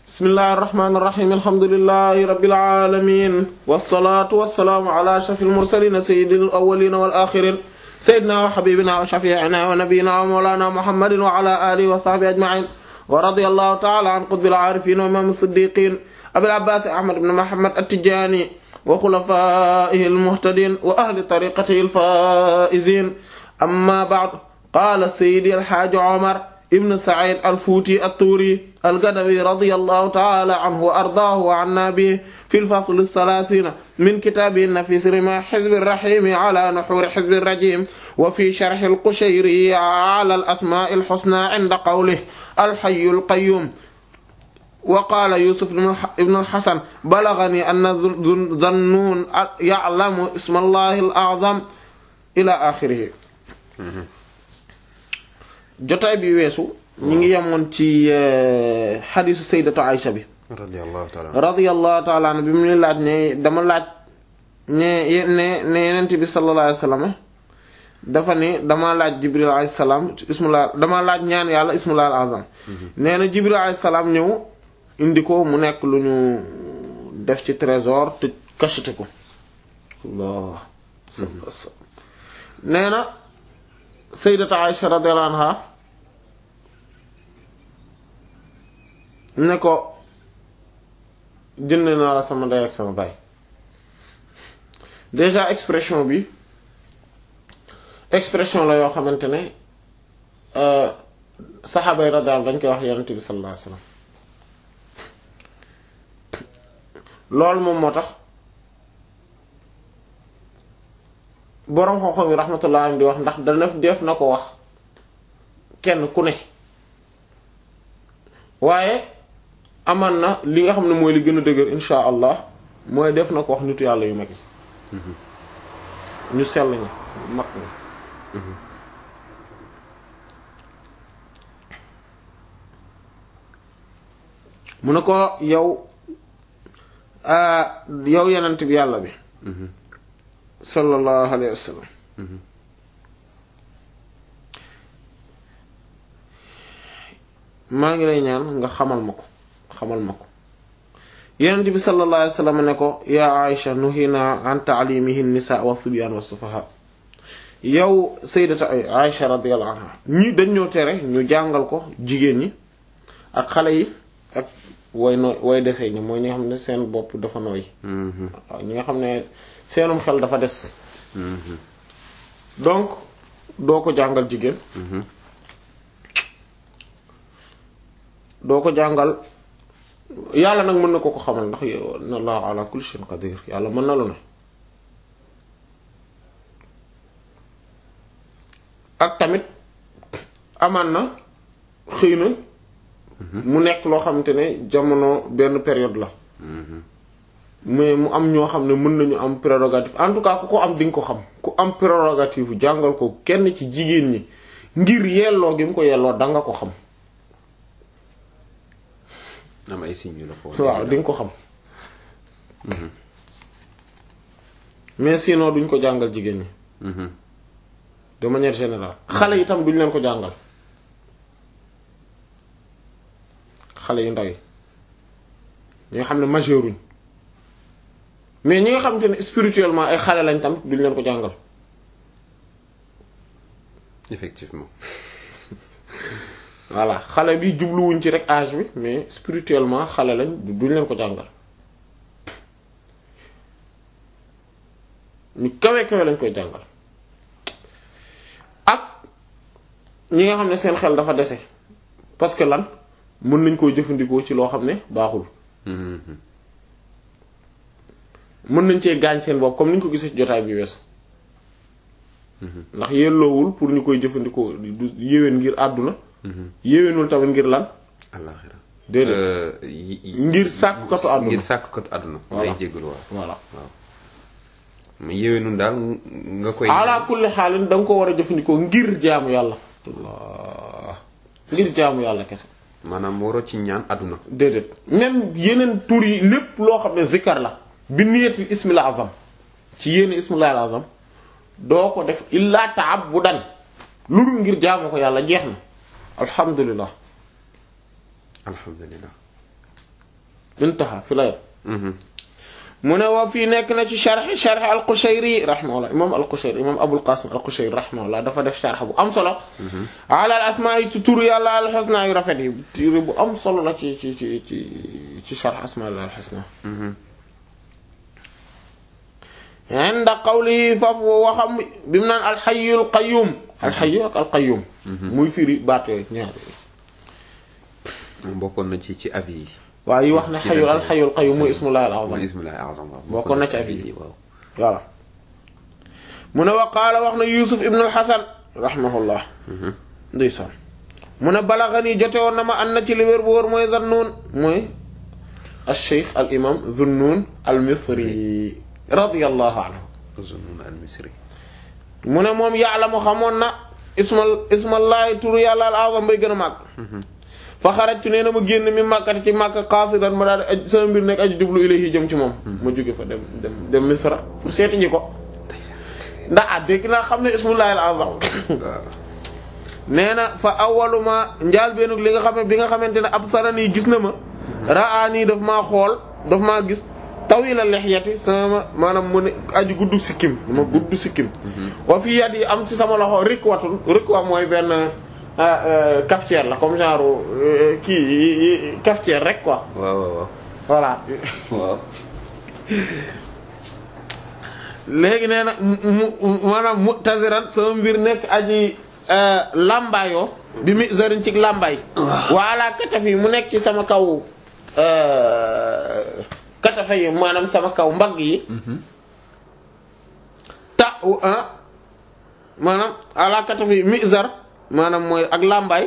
bismillahi irrahmani irrahim alhamdulilahi rabbil alamin wassalatu wassalaamu ala ashrafil mursalin sayyidil awwalin wal akhirin sayyidina wa habibina wa shafi'ina wa nabiyyina wa mawlana muhammadin wa ala alihi wa sahbihi ajma'in wa radiyallahu ta'ala an qutbil arifin wa imam as-siddiqin abil abbas ahmad ibn muhammad at-tijani wa khulafaihi al-muhtadin wa ahli tariqatihi al-faizin amma ba'd qala sayyidi al-hajj umar ibn Sa'id al-Fuuti at-Tuuri al-Gadawi radiyallahu ta'ala anhu wa ardaahu wa anna bihi fi al-fasl ath-thalaathina min kitaabihi an-nafiis rimaa hizbi ar-rahiim ala nuhuuri hizbi ar-rajiim wa fi sharh al-Qushayri ala al-asmaa' al-husnaa 'inda qawlihi al-hayy al-qayyuum wa qaala Yuusuf ibn al-Hasan balaghanii anna Dhannuun ya'lamu isma Allahi al-a'zam ila aaxirihi jotaay bi weesu ñu ngi yemoon ci xadisu sayyidatu Aïcha bi radiyallahu ta'ala radiyallahu ta'ala anha bi mu ni laaj ne dama laaj ne ne ne yenent bi sallallahu alayhi wasallam dafa ni dama laaj jibril alayhi salaam ismullah dama laaj ñaan yàlla ismullah al azam nee na jibril alayhi salaam ñëw indi ko mu nekk lu ñu def ci trésor te cacheté ko Allah nee na sayyidatu Aïcha radiyallahu anha ne ko jënd naa la sama ndey ak sama baay déjà expression bi expression la yoo xamante ne saxaaba yi radiyallahu dañ koy wax yonent bi sallallahu alayhi wasallam loolu moom moo tax boroom xam-xam yi rahmatullah am di wax ndax dana def na ko wax kenn ku ne waaye aman na li nga xam ne mooy li gën a dëgër insha allah mooy def na ko wax nitu yàlla yu mag yi ñu sell ñi mag ñi mu ne ko yow yow yenent bi yàlla bi sallallahu alayhi wa sallam maa ngi lay ñaan nga xamal ma ko xamal ma ko yenent bi sallallahu alayhi wa sallam ne ko yaa Aïcha nuhina an ta'limihi an-nisa wa sibyan wa sufaha yow sayyidata Aïcha radiyallahu anha ñi dañ ñoo tere ñu jàngal ko jigéen ñi ak xale yi ak way nooy way desee ñi mooy ñi nga xam ne seen bopp dafa nooy waaw ñi nga xam ne seenum xel dafa des donc doo ko jàngal jigéen doo ko jàngal yàlla nag mën na ko ko xamal ndax inna allaha ala kulli shay'in qadir yàlla mën na lu ne ak tamit amaan na xëy na mu nekk loo xamante ne jamono benn période la mais mu am ñoo xam ne mën nañu am prérogative en tout cas ku ko am di nga ko xam ku am prérogative jàngal ko kenn ci jigéen ñi ngir yelloo gi mu ko yelloo da nga ko xam am ay signes la ko waaw di nga ko xam mais sinon duñ ko jàngal jigéen ñi de manière générale xale yi tam duñ leen ko jàngal xale yu ndaw yi ñi nga xam ne majeuruñ mais ñi nga xamante ne spirituellement ay xale lañ tam duñ leen ko jàngal effectivement voilà xale bi jubluwuñ ci rek âge bi mais spirituellement xale lañ duñ leen ko jàngal ñu kawe kawe lañ koy jàngal ak ñi nga xam ne seen xel dafa dese parce que lan mën nañ koo jëfandikoo ci loo xam ne baaxul mën nañ cee gaañ seen bopp comme ni ñu ko gisee ci jotaay bi weesu ndax yelloowul pour ñu koy jëfandikoo du yéwén ngir àdduna yéwénul tamit ngir lan àllaxira déedéet ngir sàkkukatu àdduna ngir sàkkukatu àdduna Voilà. lay jégalu waaw voilà mu yéwénul daal nga koy ala kulli xaalin da nga ko war a jëfandikoo ngir jaamu yàlla Allah ngir jaamu yàlla kese maanaam waroo ci ñaan àdduna déedéet même yeneen tur yi lépp loo xam ne zikkar la bi niyatil ismil azam ci yéen ismil azam doo ko def illa ta'abbudan lu dul ngir jaamu ko yàlla jeex na alhamdulilah alhamdulilah intaha fi la yem mu ne wa fii nekk na ci sharh sharh al-Qushayri rahimahullah imam al-Qushayri imam Abul Qasim al-Qushayri rahimahullah dafa def sharh bu am solo ala al-asmaa yi ci turu yàlla al-husna yu rafet yi turu bu am solo la ci ci ci ci ci sharh asmaa al-husna inda qawlihi foofu waxam bi mu naan al-hayyul qayyum al-hayyu ak al-qayyum muy firi baat yooyu ñaar bokkoon na ci ci avis yi. waaw yi wax ne xayul al xayul qayyum mooy ismullahi al azam mooy ismullahi al azam waaw. bokkoon na ci avis yi waaw. voilà mu ne wa qaala wax na Yuusuf ibn al Hasan rahimahullah ndeysaan mu ne balaghani jote woon na ma an na ci li wér bu wóor mooy Zannuun mooy al cheikh al imam Zannuun al Misri radiyallahu anhu Zunnun al Misri. mu ne moom ya'lamu xamoon na ismal ismallahi turu yàlla al azam bay gën a màgg fa xarajtu nee na ma génn mi màkkati ci màkk qaasidan ma daal di aj sama mbir nekk aju jublu ilayhi jëm ci moom ma jóge fa dem dem dem misra pour seeti ji ko ndax ah dégg naa xam ne ismullahi al azam waaw. nee na fa awwaluma njaal beenug li nga xam ne bi nga xamante ne ab sarani gis na ma ra'ani daf maa xool daf maa gis tawila lihyati sama maanaam mu ne aju gudd sikkim ma gudd sikkim wa fi yad yi am ci sama loxo rikwatun rikwa mooy benn cafetière la comme genre kii cafetière rek quoi waaw waaw voilà waaw. léegi nee na mu maanaam mu'taziran sama mbir nekk aji lambaayoo bi mi zarin ci lambaay wala kataf yi mu nekk ci sama kaw katafa yi maanaam sama kaw mbagg yi ta ah maanaam ala kataf yi mizar maanaam mooy ak lambaay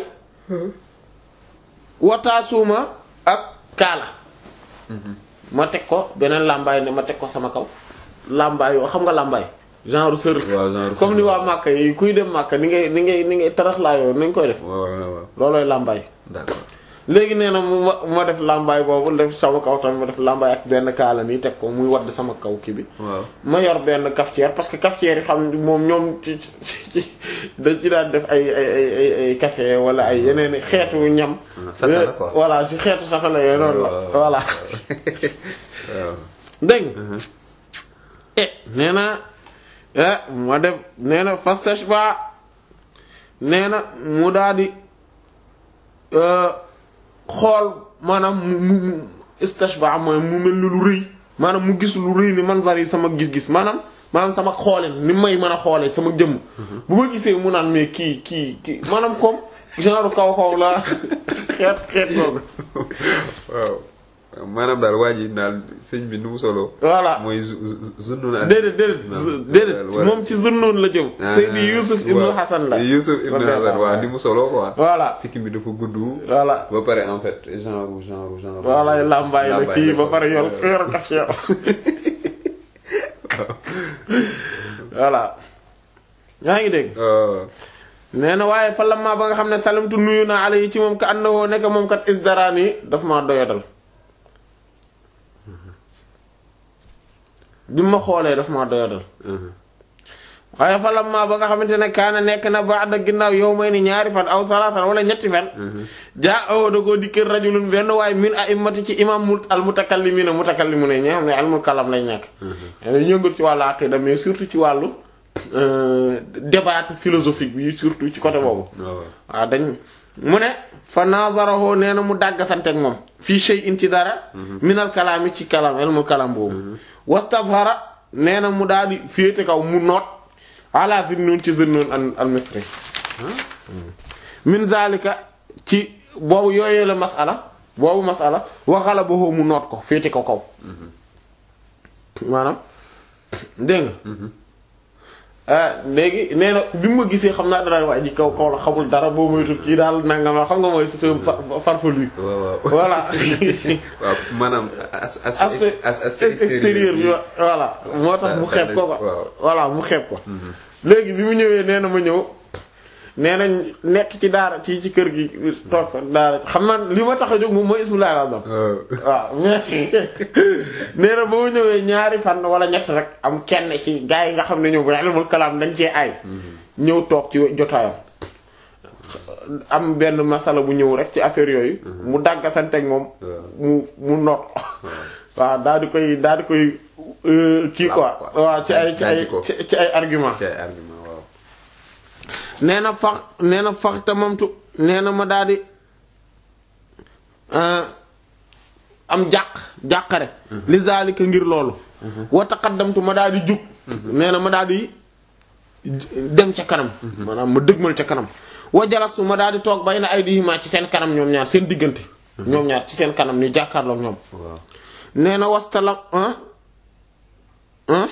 wataasuuma ak kaala ma teg ko beneen lambaay ne ma teg ko sama kaw lambaay yoo xam nga lambaay genre sër waaw genre comme ni sër. waa Màkka yi kuy dem Màkka ni ngay ni ngay ni ngay tarax laa yoo nañ koy def waaw waaw waaw. loolooy lambaay d'accord. léegi nee na mu ma ma def lambaay boobu def sama kaw tamit ma def lambaay ak benn kaala nii teg ko muy wadd sama kaw kii bi waaw. ma yor benn cafetière parce que cafetière yi xam moom ñoom ci ci dañ ci daan def ay ay ay ay ay café wala ay yeneen i xeetu ñam. safala quoi. voilà si xeetu safala yooyu noonu la waaw. voilà. waaw. dégg nga eh nee na eh ma def nee na fastashba nee na mu daal di euh, xool maanaam mu mu mu istashba mooy mu mel ni lu rëy maanaam mu gis lu rëy ni manzar yi sama gis-gis maanaam maanaam sama xoolin ni may mën a xoolee sama jëmm bu ma gisee mu naan mais kii kii kii maanaam comme genre kaw kaw la xeet xeet googu waaw. maanaam daal waa ji daal sëñ bi nu mu solo. voilà mooy zu zu Zunnun al. déedéet déedéet Non, déedéet voilà. moom ci Zunnun la jëm. Ah, Seydi Youssouf Ibn waaw. Hassan la. Youssouf Ibn Hassan waaw ni mu solo quoi. voilà sikkim bi dafa gudd. voilà ba pare en fait genre genre genre. voilà lambaay la lambaay kii la ba sol. pare yor Ouais. yor cafetière voilà yaa ngi dégg waaw. nee na waaye fa lamma ba nga xam ne salamtu nuyu naa ala yi ci moom ka àndawoo nekk moom kat isdarani daf maa doyadal bi ma xoolee daf maa doyadal waaye fa lamma ba nga xamante ne kaana nekk na ba'da ginnaaw yow may ni ñaari fan aw salaatan wala ñetti fan jaa awo da koo dikkër rajulun benn waaye min a'immati ci imam mul al mutakallimina mutakallimuna ñi xam ne ilmul kalam lañ nekk ñëngal ci wàllu aqida mais surtout ci wàllu euh, débat philosophique bi surtout ci côté boobu waaw. waaw dañ mu ne fa nazarahu nee na mu dàggasante ak moom fii shay'in ci dara minal kalaami ci kalam ilmul kalam boobu wastazhara nee na mu daal di féete kaw mu noot ala Zunnun ci Zunnun al al misri min zalika ci boobu yooyee la masala boobu masala waxala ba mu noot ko féete ko kaw maanaam dégg nga ah léegi nee na bi mu ma gisee xam naa dara waa ji kaw kaw la xamul dara boo moytu kii daal nangam la xam nga mooy c'est un fa- farfelu waaw waaw. voilà waaw maanaam as as aspect as aspect extérieur bi voilà moo tax mu Ça- ça xeeb ko laisse- ko waaw. voilà mu xeeb ko léegi bi mu ñëwee nee na ma ñëw nee na nekk ci daara ci ci kër gi toog fa daara xam naa li ma tax a jóg moom mooy ismullahi al-azam waaw. waaw mais nee na ba mu ñëwee ñaari fan wala ñett rek am kenn ci gaa yi nga xam ne ñoom bu ilmul kalaam dañ cee ay ñëw toog ci jotaayam am benn masala bu ñëw rek ci affaire yooyu mu dàggasanteeg moom waaw. mu mu noot waaw daal di koy daal di koy euh, kii quoi Làpp quoi. waaw ci ay ci ay Dajji ko. ci ci ay argument ci ay argument waaw nee na fax nee na fax tamamtu nee na ma daal di euh, am jàq jàqare li zalika ngir loolu wa taqaddamtu ma daal di jug nee na ma daal di dem ca kanam maanaam ma dëgmal ca kanam wa jalastu ma daal di toog bay na ay dihima ci seen kanam ñoom ñaar seen diggante ñoom ñaar ci seen kanam ñu jàkkaarloog ñoom waaw nee na wastala ah ah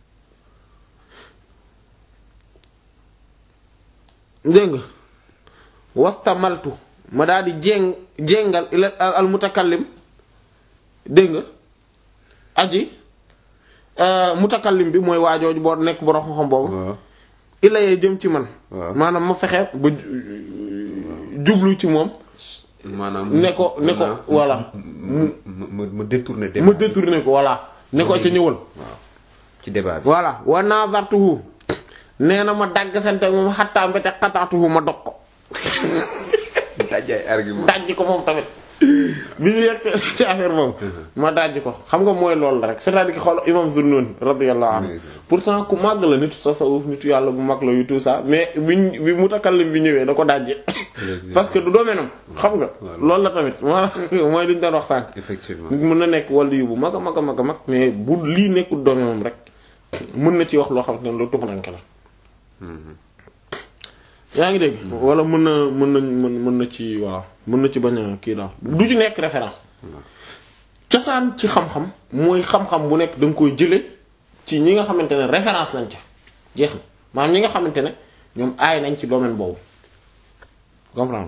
dégg nga wastamaltu ma daal di jéng jéngal ila al mutakallim dégg nga aji euh, mutakallim bi mooy waajooju boo nekk borom xam-xam boobu waaw illa yee jëm ci man waaw. maanaam ma fexe ba ju- jublu ci moom maanaam ne ko ne ko maanaam voilà mu mu mu détourné débat ma détourné ko voilà ne ko ca ñëwal waaw ci débat bi voilà wa nazartuhu nee na ma dagg sante moom xattaa mbete xataatuhu ma dog ko daj ay argument dajj ko moom tamit bi ñu yegg ci- ci affaire boobu ma dajj ko xam nga mooy loolu la rek c'est-à-dire que xool imam Zunnun radiyallahu anhu Oui. pourtant ku màgg la nitu tasawuf nitu yàlla bu mag la yu tout ça mais biñ bi mutakallim bi ñëwee da ko dajje parce que du domaine am xam nga Voilà. loolu la tamit moo mooy li ñu doon wax sànq effectivement nit mën na nekk wàllu yu bu mag a mag a mag a mag mais bu lii nekkul domaine am rek mën na ci wax loo xam ne lu tumuranke la yaa ngi dégg wala mën na mën na mën mën na ci voilà mën na ci bañ a kii daal du ci nekk référence cosaan ci xam-xam mooy xam-xam bu nekk da nga koy jële ci ñi nga xamante ne référence lañ ca jeex na maanaam ñi nga xamante ne ñoom aay nañ ci domaine boobu comprendre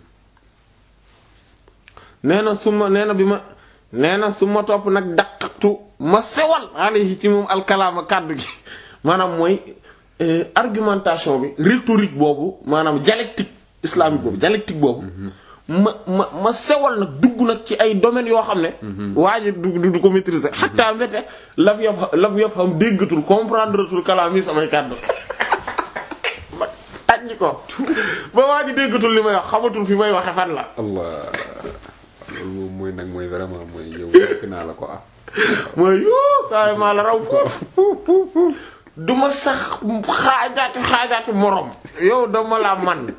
nee na su ma nee na bi ma nee na su ma topp nag daqatu ma sewal alayhi ci moom alkalaama kàddu gi maanaam mooy euh, argumentation bi rhétorique boobu maanaam dialectique islamique boobu dialectique boobu ma ma ma sewal nag dugg nag ci ay domaines yoo xam ne waa ji du du ko maîtriser xataa mbete laf yof laf yof xam déggatul comprendre tul kalaam yi samay kàddu ma tànj ko ba waa ji déggatul li may wax xamatul fi may waxe fan la allah loolu moom mooy nag mooy vraiment mooy yow fekk naa la ko ah mooy yoo saa maa la raw foofu du ma sax xaajaati xaajaati morom yow dama la man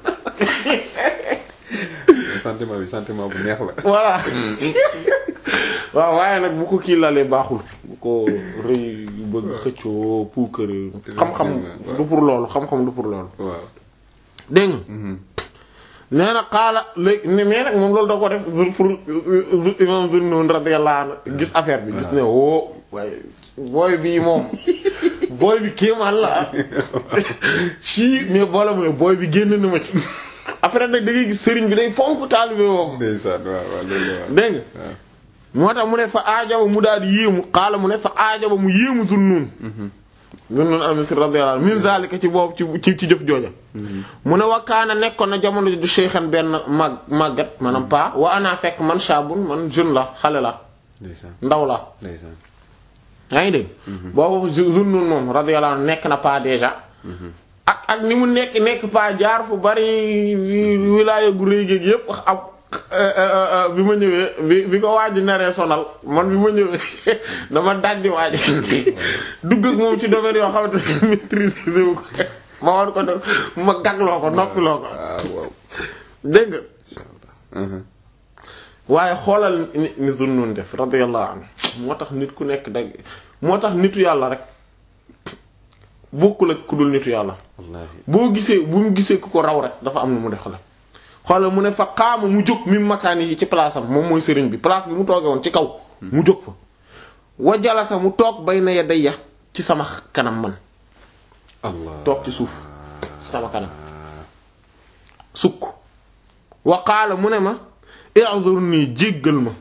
sentiment bi sentiment bu neex la voilà waaw waaye nag bu ko kii lalee baaxul bu ko rëy bëgg xëccoo puukare xam-xam du pour loolu xam-xam du pour loolu waaw dégg nga nee na xaala léegi mais nag moom loolu da ko def zur pour imam Zunnun radiyallahu anhu gis affaire bi gis ne woo waaye booy bii moom booy bi kéemaan la ci mais boole mu ne booy bi génn na ma ci après nag da ngay gis sëriñ bi day fonk taalibe woowu ndeysaan waaw waaw loolu la waaw dégg nga moo tax mu ne fa aajaba mu daal di yéemu xaala mu ne fa aajaba mu yéemu Zunnun Zunnun al-Misri radiyallahu anhu min zalika ci boobu ci ci ci jëf jooja mu ne wakkaana nekkoon na jamono ju cheikhan benn mag màggat maanaam pa wa ana fekk man shaabun man jeune la xale la ndeysaan ndaw la ndeysaan yaa ngi dégg boobu Zunnun moom radiyallahu anhu nekk na pa déjà ak ak ni mu nekk nekk pa jaar fu bari wilaaya gu rëy géeg yépp am bi ma ñëwee bi bi ko waaji naree sonal man bi ma ñëwee dama dajji waaji dugg ak moom ci domaine yoo xamante ne maîtriser wu ko ma war ko def ma gagloo ko noppiloo ko waaw waaw dégg nga waaye xoolal ni ni Zunnun def radiyallahu anhu moo tax nit ku nekk dag moo tax nitu yàlla rek bokkul ak ku dul nitu yàlla wallaahi boo gisee bu mu gisee ku ko raw rek dafa am nu mu def la xoolal mu ne fa xaama mu jóg mi makaani yi ci place am moom mooy sëriñ bi place bi mu tooge woon ci kaw mu jóg fa wa jalasa mu toog bay na ya dayya ci sama kanam man allah toog ci suuf ci sama kanam sukk wa qaala mu ne ma i'zurni jéggal ma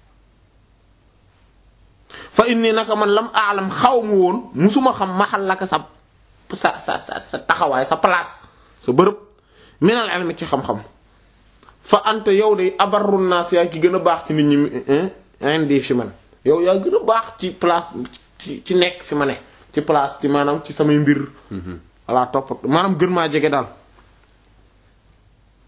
fa inni naka man lam aalam xaw ma woon musuma xam maxal laka sa sa sa sa sa taxawaay sa place sa bërëb minal ilmi ci xam-xam fa anta yow de abarru naas yaa ki gën a baax ci nit ñi indi fi man yow yaa gën a baax ci place ci ci nekk fi ma ne ci place ci maanaam ci samay mbir walla topp maanaam gën maa jege daal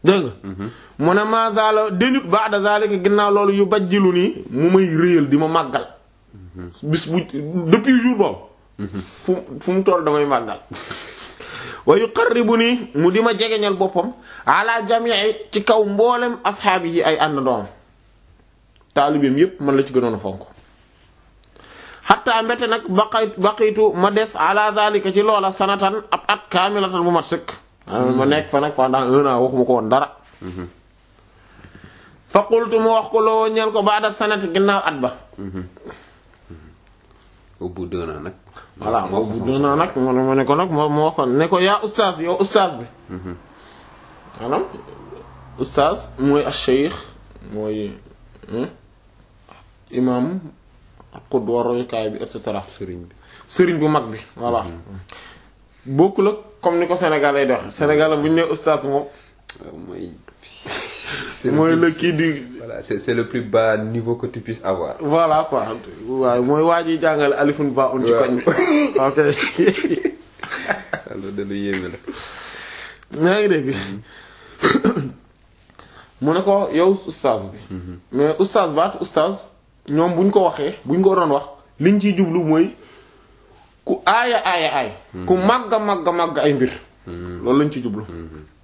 dégg nga mu ne mazala dañut ba'da zalika ginnaaw loolu yu bajjilu nii mu may réyal di ma màggal bis bu depuis jour boobu fu fu mu toll damay màggal wa yuqarribu nii mu di ma jegeñal boppam ala jami'i ci kaw mboolem asxaabi yi ay ànd doom taalibeem yépp man la ci gënoon a fonk xatta mbete nag baqay baqitu ma des ala zalika ci loola sanatan ab at kaamilatan bu mat sëkk ma nekk fa nag pendant un an waxuma ko woon dara fa qultu mu wax ko loo ñeel ko baada sanati ginnaaw at ba au bout d'un an nag. voilà boobu dina nag mo ma ne ko nag moo moo wax ko ne ko yaa ustaaz yow ustaaz bi maanaam ustaaz mooy ash-shaykh mooy imam qudwa royukaay bi et cetera sëriñ bi. sëriñ bu mag bi voilà bokkul ak comme ni ko Sénégal lay doxe Sénégal bu ñu nee ustaaz moom waaw mooy. mooy la kii di voilà c'est c'est le plus bas niveau que tu puisses avoir. voilà quoi waaye mooy waa ji jàngale alifun ba un ci koñ bi ok alors de lu yéeme la. yaa ngi dégg mu ne ko yow ustaaz bi mais ustaaz baatu ustaaz ñoom buñ ko waxee buñ ko doon wax liñ ciy jublu mooy ku aaya aaya aay ku màgga màgga màgg ay mbir loolu lañ ci jublu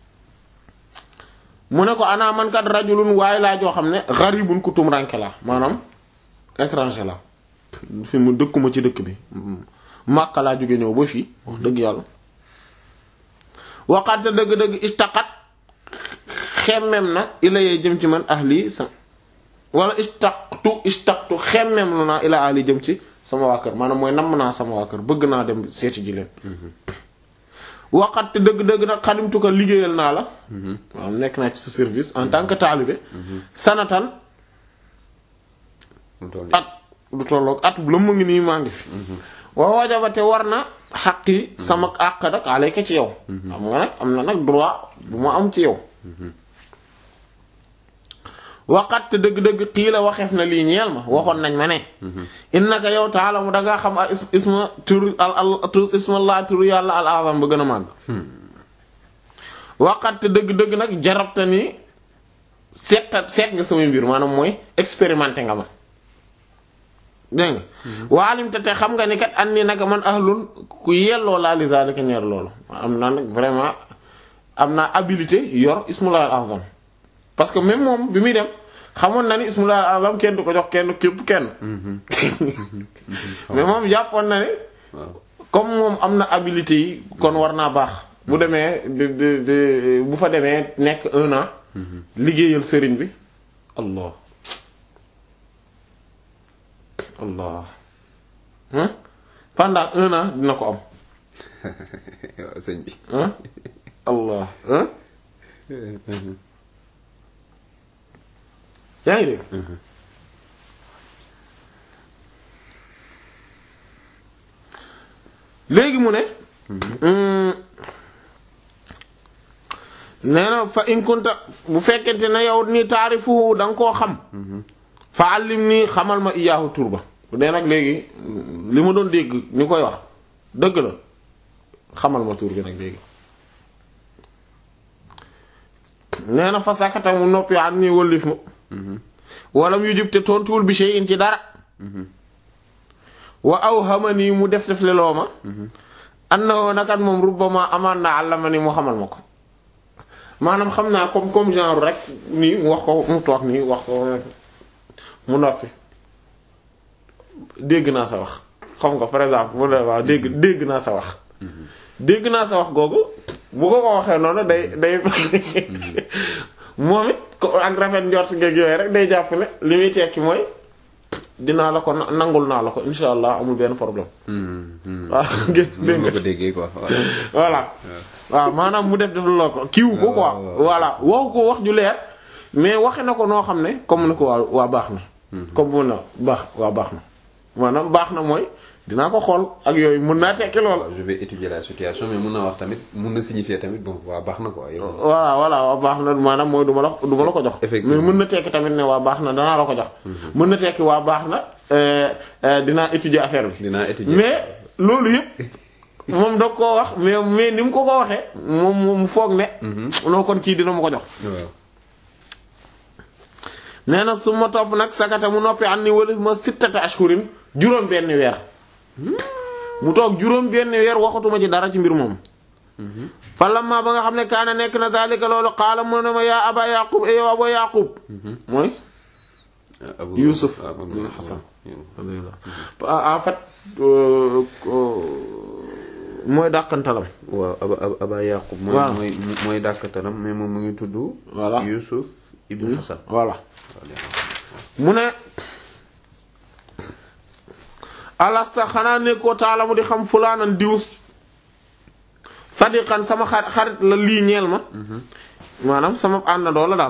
mu ne ko ana man kat rajulun waaye laa joo xam ne gharibun ku tumranke la maanaam étranger la fi mu dëkkuma ci dëkk bi Makka laa jóge ñëw ba fii wax dëgg yàlla waxaate dëgg-dëgg istaqat xemmem na ilayee jëm ci man ahli sa wala istaqtu istaqtu xemmem lu naa ila ahli jëm ci sama waa kër maanaam mooy namm naa sama waa kër bëgg naa dem seeti ji leen waxat te dëgg-dëgg nag xalimtu ko liggéeyal naa la waaw nekk naa ci sa service en tant que taalibe sanatan mu toll nii. at du tolloog at bu la mu ngi nii maa ngi fi wa wajaba te war na xaqi sama àq nag alayka ci yow xam nga nag am na nag droit bu ma am ci yow waqat te dëgg-dëgg xii la waxeef na lii ñeel ma waxoon nañ ma ne innaka yow taala mu dangaa xam al is- isma tur al al tur ismallah turu yàlla al azam ba gën a màgg waqat te dëgg-dëgg nag jarabta ni seeta seet nga samay mbir maanaam mooy expérimenté nga ma dégg nga waalim te te xam nga ni kat an ni naka man ahlun ku yelloo laa li zalika ñeer loolu am naa nag vraiment am naa habilité yor ismullah al azam parce que même moom bi muy dem xamoon na ni ismullah al azam kenn du ko jox kenn képp kenn mais moom jàppoon na ne waaw comme moom am na habilité yi kon war naa baax bu demee di di di bu fa demee nekk un an liggéeyal sëriñ bi allah allah hein pendant un an dina ko am waaw sëñ bi. hein allah hein yaa ngi dégg léegi mu ne nee na fa in kunta bu fekkente ne yow ni taarifu da nga koo xam fa allim nii xamal ma iyaahu tur ba bu dee nag léegi li ma doon dégg ñu koy wax dëgg la xamal ma tur bi nag léegi nee na fa sakata mu noppi an nii wëllif ma wala mu yujub te tontuwul bi shay'in ci dara wa aw xama nii mu def def leloo ma annahu nakat moom rubbama amaan na àllama ni mu xamal ma ko maanaam xam naa comme comme genre rek nii mu wax ko mu toog nii wax ko mu noppi dégg naa sa wax xam nga par exemple mu ne waaw dégg dégg naa sa wax dégg naa sa wax googu bu ko ko waxee noonu day day moom it ko ak rafet njort geeg yooyu rek day jàpp ne li muy tekki mooy dinaa la ko na- nangul naa la ko insha allah amul benn problème waaw dégg noonu nga nga ko déggee quoi voilà. voilà waaw maanaam mu def def la ko kiiwu ko quoi waaw, waaw. voilà waxu ko wax ju leer mais waxe na ko noo xam ne comme ni ko waa waa baax na comme mun na baax waa baax na maanaam baax na mooy dinaa ko xool ak yooyu mën naa tekki lool waaw je vais étudier la situation mais mun na wax tamit mun na signifier tamit bon waa baax na quoi yow. voilà voilà waa baax na maanaam mooy du ma la du ma la ko jox mais Effectivement. mën na tekki tamit ne waa baax na danaa la ko jox mën na tekki waa baax na euh, euh, dinaa étudier affaire bi dinaa étudier. mais loolu yëpp moom da koo wax mais mais ni mu ko ko waxee moom moom mu foog ne noo kon kii dina ma ko jox waaw nee na su ma topp nag sakata mu noppi an ni wala ma sittata ashhurin juróom benn weer mu toog juróom benn weer waxatuma ci dara ci mbir moom fa lamma ba nga xam ne kaana nekk na daalika loolu qaala mu ne ma yaa aba yaqub e yow aba yaqub mooy Abu Yusuf ah, Abu bin Hasan. en fait euh, euh, mooy dàqantalam waaw aba aba aba yaqub mooy Waaw. mooy mooy dàkkatalam mais moom mu ngi tudd Voilà. Yusuf ibn Hasan voilà mu ne alasta xanaa nekkoo taalamu di xam fulaanan diw sadiqan sama xar- xarit la lii ñeel ma maanaam sama àndandoo la daal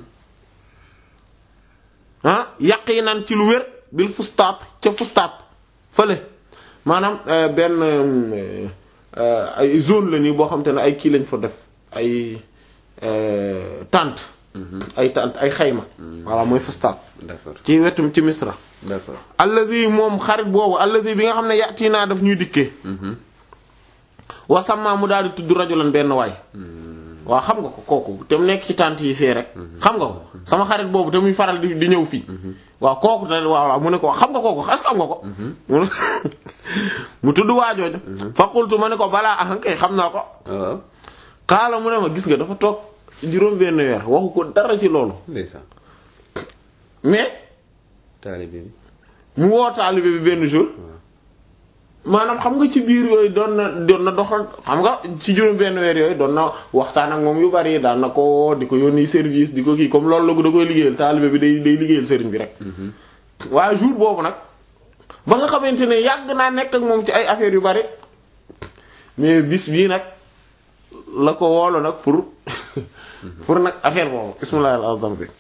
ah yaqinan ci lu wér bil fustaat ca fustaat fële maanaam euh, benn euh, euh, ay zone la nii boo xam te ne ay kii lañ fa def ay euh, tente ay tente ay xayma voilà mooy fustaat d'accord ci wetum ci misra d'accord allazi moom xarit boobu allazi bi nga xam ne yàtti naa daf ñuy dikkee wasamma mu daal di tudd rajulan benn waay waaw xam nga ko kooku te mu nekk ci tànt yi fii rek xam nga ko sama xarit boobu te muy faral di di ñëw fii waaw kooku te waaw waaw mu ne ko xam nga kooku est-ce que xam nga ko mu ne mu tudd waajooju fa qultu ma ne ko balaa ahankay xam naa ko waaw xaala mu ne ma gis nga dafa toog juróom benn weer waxu ko dara ci loolu ndeysaan mais taalibe bi mu woo taalibe bi benn jour maanaam xam nga ci biir yooyu doon na doon na doxal xam nga ci juróom benn weer yooyu doon na waxtaan ak moom yu bari daan na ko di ko yónni service di ko kii comme loolu la ko da koy liggéeyal taalibe bi day day liggéeyal sëriñ bi rek waaye jour boobu nag ba nga xamante ne yàgg naa nekk ak moom ci ay affaires yu bari mais bis bii nag la ko woolu nag pour pour nag affaire boobu bismillah al azam bi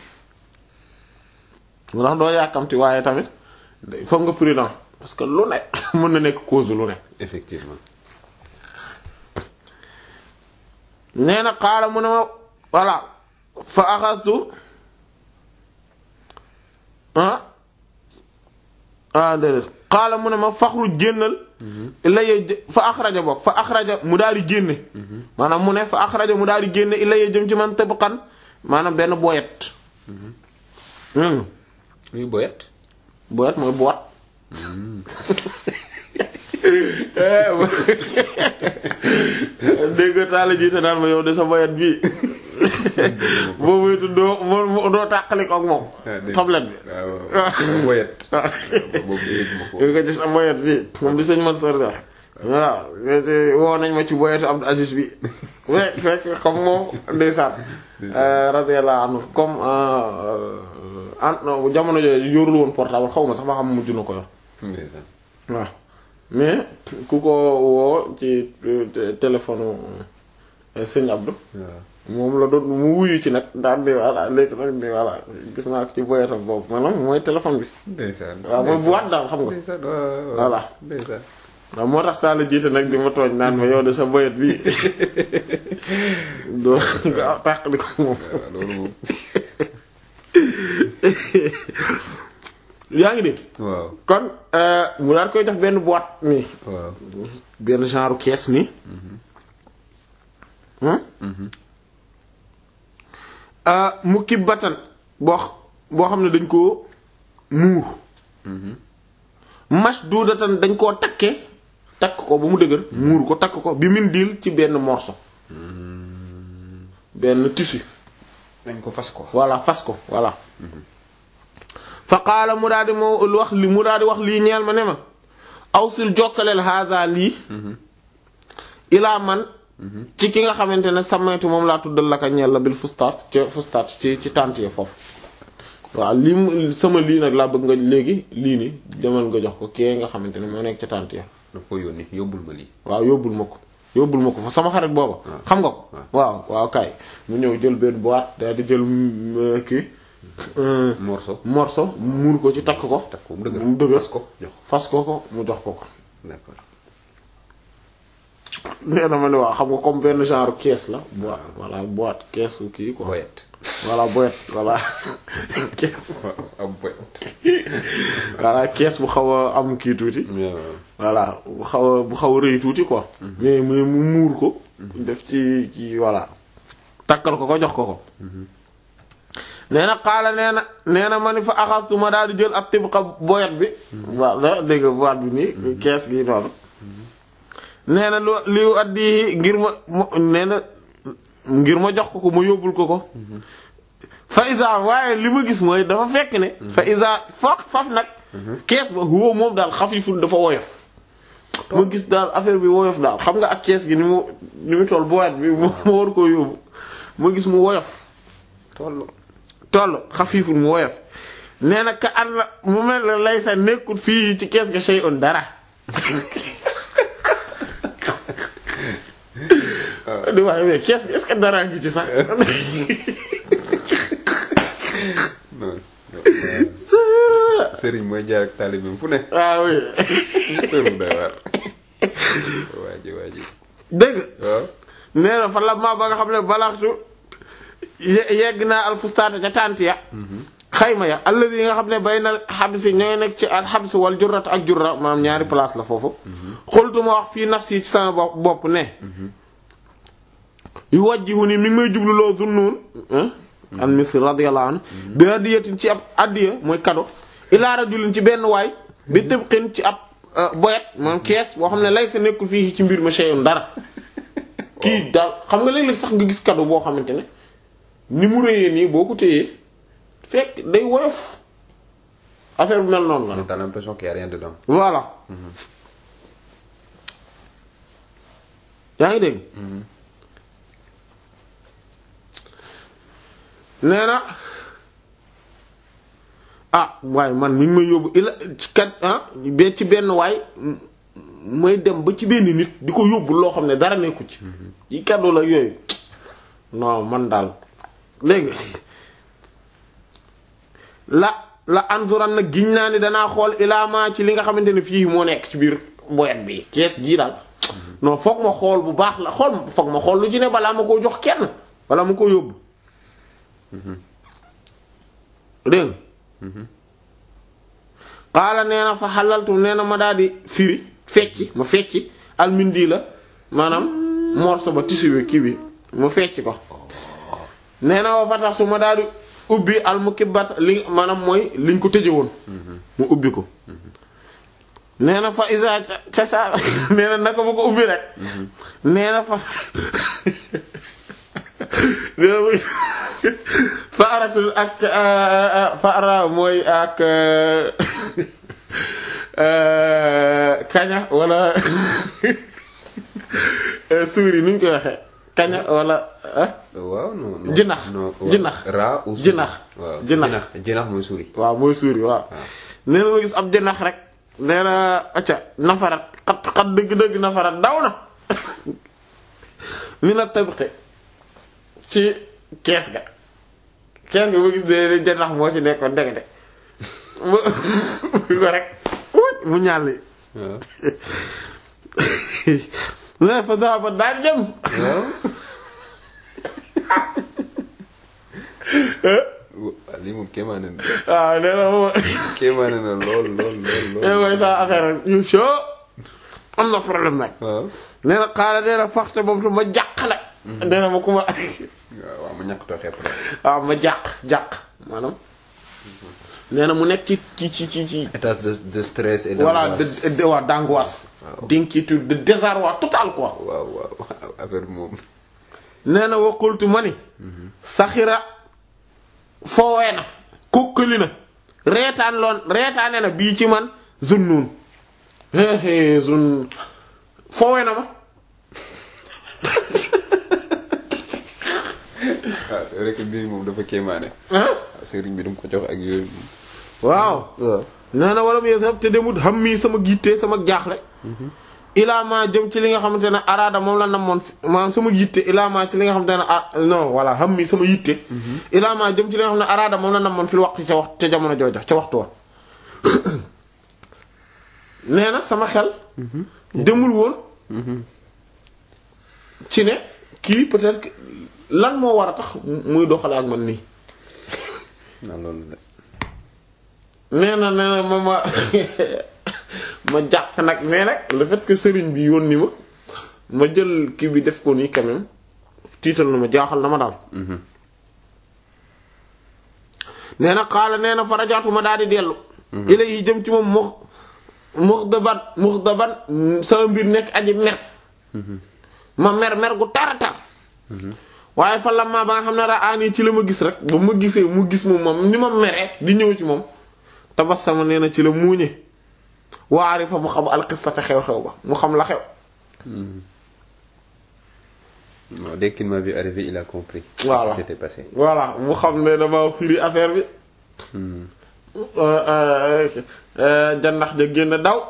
mu tax doo yàkkamti waaye tamit day foog nga prudent parce que lu ne mën na nekk cause lu ne effectivement nee na xaala mu ne ma voilà fa axastu ah ah déedéet xaala mu ne ma faxru jénnal illa ye fa axraja bokk fa axraja mu daal di génne maanaam mu ne fa axraja mu daal di génne illa ye jëm ci man tëbxan maanaam benn boyet hmm. muy boyet boyet mooy boot dégg nga taala jiite naan ma yow de sa boyet bii boo moytu doo moo doo tàqali ko ak moom tablette bi waaw boyet boobu dégg ma ko yow ko ci sa boyet bi moom di sëñ man sor da waaw woo nañ ma ci boyetu Abdou Aziz bi we fekk comme moom ndeysaan radiyallahu anhu comme an jamono jooju yorul woon portable xaw ma sax ba xam mujj na ko yor ndeysaan waaw mais ku ko woo ci euh, téléphone euh, sëñ Abdou waaw moom la doon mu wuyu ci nag daal di voilà léegi nag di voilà gis naa ko ci boyetam boobu maanaam mooy téléphone bi ndeysaan waaw mooy boîte daal xam nga ndeysaan waaw Voilà. ndeysaan waaw moo tax saa la jiite nag di ma tooñ naan ma yow de sa boyet bi doo nga tàqali ko moom waaw loolu moom yaa ngi dégg waaw kon euh, mu daal koy def benn boîte nii waaw benn genre caisse nii hmm? ah mu kib batan boo x- boo xam ne dañ koo muur mash duudatan dañ koo takke takk ko ba mu dëgër muur ko takk ko bi min diil ci benn morceau benn tissu dañ ko fas ko voilà fas ko voilà fa qaala mu daal di moo wax li mu daal di wax lii ñeel ma ne ma awsil jokkaleel haada lii ilaa man ci ki nga xamante ne samaytu moom laa tuddal la ka ñeel la bil fustaat ca fustaat ci ci tànt ya foofu waaw lii mu- sama lii nag laa bëgg nga léegi lii ni demal nga jox ko kee nga xamante ne moo nekk ca tànt ya daf ko yónni yóbbul ma lii waaw yóbbul ma ko yóbbul ma ko fa sama xarit booba xam nga ko waaw waaw kay mu ñëw jël benn boîte daal di jël mm, kii euh, morceau morceau muur ko ci takk ko takk ko mu dëgër mu dëgër fas ko jox fas ko ko mu jox ko ko d'accord nee na ma ne waaw xam nga comme benn genre caisse la boîte voilà boîte caisse kii quoi boyet voilà boîte voilà caisse waaw am boyet voilà caisse bu xaw a am kii tuuti waaw voilà bu xaw a bu xaw a rëy tuuti quoi mais mais mu muur ko def ci ci voilà takkal ko ko jox ko ko nee na xaala nee na nee na ma ni fa axastu ma daal di jël ab tibqa boyat bi waaw dégg nga boîte bi nii kees gi noonu nee na lu liu addi ngir ma nee na ngir ma jox ko ko ma yóbbul ko ko fa isa waaye li ma gis mooy dafa fekk ne fa isa faf faf nag kees ba huwa moom daal xafiful dafa woyof ma gis daal affaire bi woyof daal xam nga ak kees gi ni mu ni mu toll boîte bi ma war koo yóbbu ma gis mu woyof toll toll xafiful mu woyof nee na ka an la mu mel ne lay sa nekkul fii ci kees ga shay'un dara di wax mais kees gi est-ce que dara ngi ci sax non sëriñ mooy jaar ak taalibeem fu ne ah oui tëru day waar waaji waaji dégg waaw nee na fa la ma ba nga xam ne balaxtu ye- yegg naa alfustaata ca tànt ya xayma ya alladi yi nga xam ne bay na xabsi ñooy nekk ci al xabsi wal jurrat ak jurra maanaam ñaari place la foofu xultu ma wax fii nafsi ci sama bopp bopp ne yu wajjihu ni mi ngi may jubluloo Zunnun an Misr radiyallahu anhu bi hadiyatin ci ab addiya mooy kado ilaa rajulin ci benn waay bi tibqin ci ab boyet maanaam kees boo xam ne lay sa nekkul fii ci mbir ma shay'un dara kii daal xam nga léeg-léeg sax nga gis kado boo xamante ne ni mu rëyee nii boo ko téyee fekk day woyof affaire bu mel noonu la t'as l'impression qu'il y a rien dedans voilà yaa ngi dégg nee na ah waaye man mi ngi may yóbbu ila ci kat ah be ci benn waay may dem ba ci benn nit di ko yóbbu loo xam ne dara nekku ci yi kàddu la yooyu non man daal léegi la la anzuran nag giñ naa ni danaa xool ilaamaa ci li nga xamante ne fii moo nekk ci biir boyat bi kees gii daal non foog ma xool bu baax la xool foog ma xool lu ci ne balaa ma koo jox kenn balaa ma koo yóbbu dégg xaala nee na fa xalaltu nee na ma daal di firi fecci ma fecci almindi la maanaam morso ba tissu bi kii bi ma fecc ko nee na wa fatax su ma daal di ubbi almukibbat li maanaam mooy liñ ko tëje woon mu ubbi ko nee na fa isa ca sa nee na naka ma ko ubbi rek nee na fa fa aratul ak fa ara mooy ak kaña wala suuri nuñ koy waxee kaña wala waaw non non jinax non jinax raa ou jinax waaw jinax jinax mooy suuri waaw mooy suuri waaw nee na ma gis ab jinax rek nee na acca nafarat xat xat dëgg-dëgg nafarat daw na mi na tabqi ci kees ga kees ga ba gis ne janax moo ci nekkoon ndekete mu ko rek mu ñàlli waaw ne fa daba daal dem waaw lii moom kéemaane na waaw nee na moom kéemaane na lool lool lool nee lool mooy sa affaire ñu soo am na problème nag waaw nee na xaala nee na faxte moom tu ma jàq nag nee na ma ku ma waaw waaw mu ñàkk too xepp la waaw ma jàq jàq maanaam nee na mu nekk ci ci ci ci ci état de de stress et voilà d'angoisse. de de waa d'angoisse d'inquiétude de désarroi total quoi waaw waaw affaire bi moom nee na waqultu ma ni saxira foowee na kukkali na reetaan loon reetaane na bii ci man zunnun héehée zun foowee na ma ah rek bii moom dafa kéemaane ah sëriñ bi dum ko jox ak yooyu waaw waaw nee na wala mu yesab te demut xam mii sama gitte sama jaaxle ilaa ma jëm ci li nga xamante ne araada moom la namoon fi maanaam sama yitte ilaa ma ci li nga xamante ne ah non voilà xam mi sama yitte ilaa ma jëm ci li nga xam ne araada moom la namoon fil waxtu ca waxtu ca jamono jooja ca waxtu wa nee na sama xel demul woon ci ne kii peut-être que lan moo war a tax muy doxale ak man nii non loolu de nee na nee na ma ma ma jàq nag mais nag le fait que sëriñ bi yónni ma ma jël kii bi def ko nii quand même tiital na ma jaaxal na ma daal nee na xaala nee na farajaatu ma daal di dellu ilayhi jëm ci moom mux muxdaban muxdaban sama mbir nekk aji mer ma mer mer gu tara tar waaye fa la ma ba nga xam ne raani ci la ma gis rek ba ma gisee mu gis moom moom ni ma meree di ñëw ci moom tabassama nee na ci la muuñe waari fa mu xam alxisata xew-xew ba mu xam la xew Non, dès qu'il m'a vu arriver, il a compris Voilà. ce qui s'était passé. voilà mu xam ne dama firi affaire bi jannax ja génn daw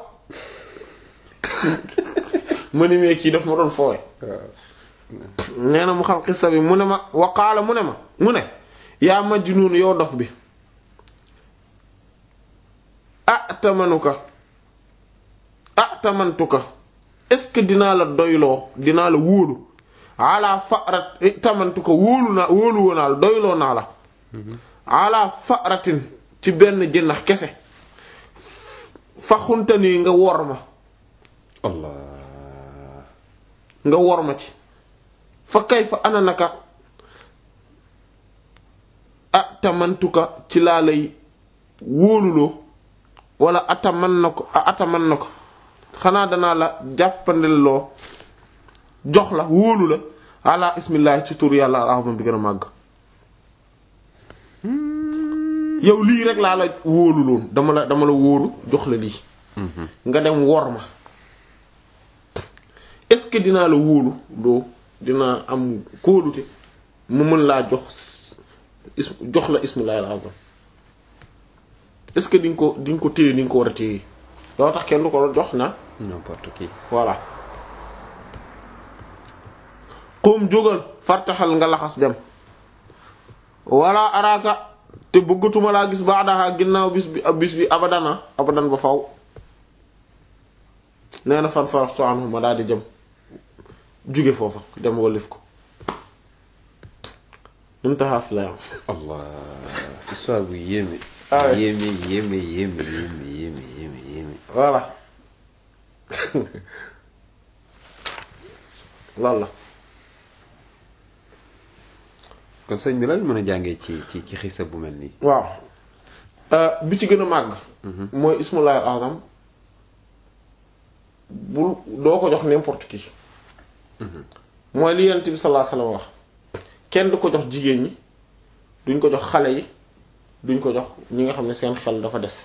ma ni mee kii daf ma doon foowe nee na mu xam xissa bi mu ne ma waqaala mu ne ma mu ne yaa majnuun yow dof bi ah tamanuka ah tamantuka est-ce que dinaa la doyloo dinaa la wóolu ala farat tamantuka wóolu naa wóolu woo naa la doyloo naa la ala faratin ci benn jënnax kese fa xunta nii nga wor ma Allah. nga wor ma ci fa kay fa ana naka ah tamantuka ci laa lay wóoluloo wala ataman na ko ah ataman na ko xanaa danaa la jàppandelloo jox la wóolu la ala ismillah ci tur yàlla al-azam bi gën a màgg yow lii rek laa la wóolu loon dama la dama la wóolu jox la lii nga dem wor ma est-ce que dinaa la wóolu doo dinaa am kóolute mu mën laa jox is jox la ismillah al-azam est-ce que di nga ko di nga ko téye ni nga ko war a téye loo tax kenn du ko jox na N'importe qui. voilà xum jógal fartaxal nga laxas dem wala araaka te bëggatuma laa gis baadaxa ginnaaw bis bi bis bi abadana abadan ba faw nee na fan faraftu anhu ma daal di jëm jóge foofa dem walif ko intaha fi la yam Allah. Histoire bu yéeme. Ah ouais. Yéeme, yéeme, yéeme, yéeme, yéeme, yéeme, yéeme. voilà loolu la kon sëñ bi lan mën a jàngee ci ci ci xisa bu mel nii. waaw bi ci gën a màgg mooy ismullahi al azam bul doo ko jox n'importe qui mooy li yent bi sallallahu alayhi wasallam wax kenn du ko jox jigéen ñi duñ ko jox xale yi duñ ko jox ñi nga xam ne seen xel dafa des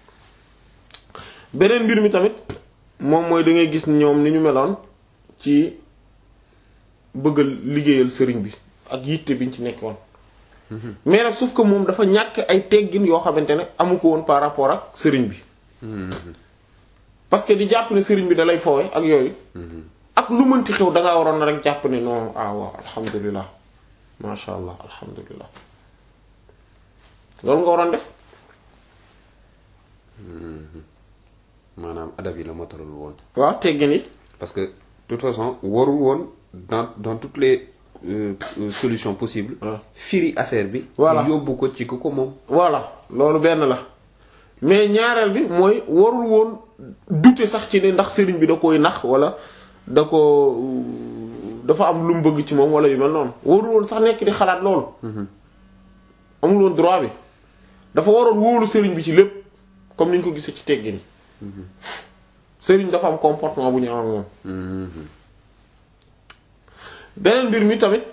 beneen mbir mi tamit moom mooy da ngay gis ñoom ni ñu meloon ci bëggal liggéeyal sëriñ bi ak yitte biñ ci nekkoon mais nag sauf que moom dafa ñàkk ay teggin yoo xamante ne amu ko woon par rapport ak sëriñ bi parce que di jàpp ne sëriñ bi da lay foowe ak yooyu ak lu mënti xew dangaa waroon na rek jàpp ne non ah waaw alhamdulilah masha allah alhamdulilah loolu nga waroon def maanaam adab yi la motalul woon. waaw teggin yi parce que de toute façon warul woon dans dans toutes les euh, euh, solutions possibles. Ouais. firi affaire bi. Voilà. yóbbu ko ci ku ko moom. voilà loolu benn la mais ñaareel bi mooy warul woon douter sax ci ne ndax sëriñ bi da koy nax wala da ko dafa am lu mu bëgg ci moom wala yu mel noonu warul woon sax nekk di xalaat loolu amul woon droit bi dafa waroon wóolu sëriñ bi ci lépp comme ni ñu ko gisee ci teggin yi sëriñ dafa am comportement bu ñu am ak moom beneen mbir mi tamit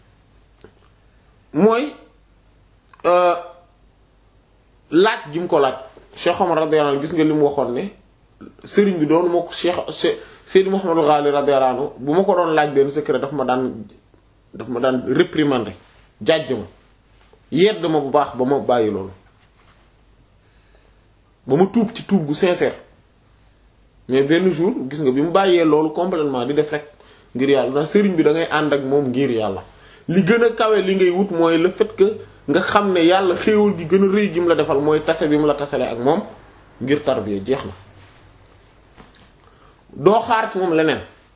mooy euh, laaj gi mu ko laaj Cheikh Omar radiyallahu anhu gis nga li mu waxoon ne sëriñ bi doon moo ko Cheikh Cheikh Seydi Mouhamadou Ghali radiyallahu anhu bu ma ko doon laaj benn secret daf ma daan daf ma daan réprimander jàjj ma yedd ma bu baax ba ma bàyyi loolu ba ma tuub ci tuub gu sincère mais benn jour gis nga bi mu bàyyee loolu complètement di def rek ngir yàlla ndax sëriñ bi da ngay ànd ak moom ngir yàlla li gën a kawe li ngay wut mooy le fait que nga xam ne yàlla xéewal gi gën a rëy gi mu la defal mooy tase bi mu la tasale ak moom ngir tarbiya jeex na doo xaar ci moom leneen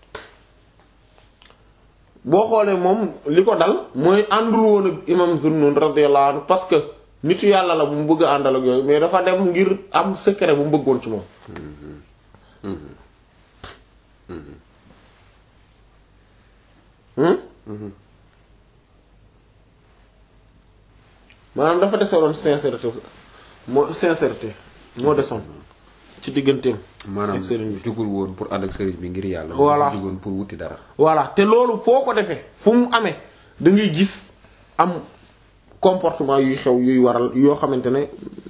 boo xoolee moom li ko dal mooy àndul woon ak imam Zunnun radiyallahu anhu parce que nitu yàlla la bu mu bëgg a àndal ak yooyu mais dafa dem ngir am secret bu mu bëggoon ci moom maanaam dafa desewoon sincérité moo sincérité moo desoon ci digganteem maanaam ak sëriñ bi jugul woon pour ànd ak sëriñ bi ngir yàlla. Voilà. jugoon pour wuti dara. voilà te loolu foo ko defee fu mu amee da ngay gis am comportement yuy xew yuy waral yoo xamante ne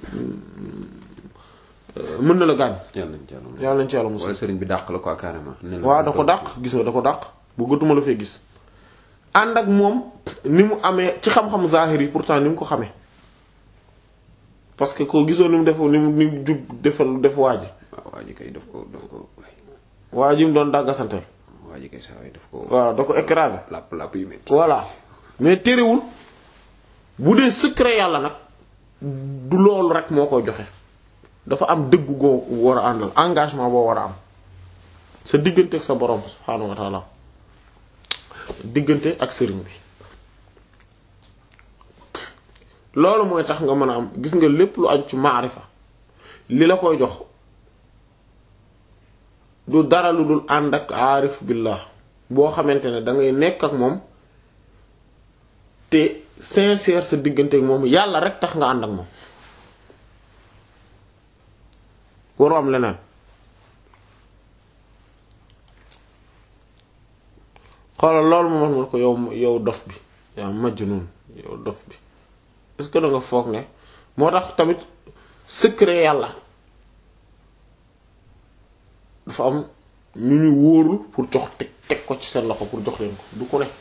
euh, mën na la gaañ yàlla nañ ci yàlla moom. yàlla nañ ci yàlla musal wala sëriñ bi dàq la quoi carrément. ne la waaw da ko dàq gis nga da ko dàq bëggatuma la fee gis ànd ak moom ni mu amee ci xam-xam zahir yi pourtant ni mu ko xamee parce que ko gisoo ni mu def ni mu ni mu jub defal def waa ji waaw waa ji kay daf ko daf ko waay waa ji mu doon dàggasante waa ji kay saa waay daf ko. voilà da ko écrasé làpp làpp yu métti. voilà mais terewul bu dee secret yàlla nag du loolu rek moo koy joxe dafa am dëggu goo war a àndal engagement boo war a am sa diggante ak sa borom subhaanahu wa taala diggante ak sëriñ bi loolu mooy tax nga mën a am gis nga lépp lu aju ci maarifa li la koy jox du dara lu dul ànd ak aarif billah boo xamante ne da ngay nekk ak moom te sincère sa diggante ak moom yàlla rek tax nga ànd ak moom waroo am leneen xoolal loolu moom wax na ko yow yow dof bi yaa majnun yow dof bi est-ce que da nga foog ne moo tax tamit secret yàlla dafa am ñu ñu wóorul pour jox teg teg ko ci seen loxo pour jox leen ko du ko ne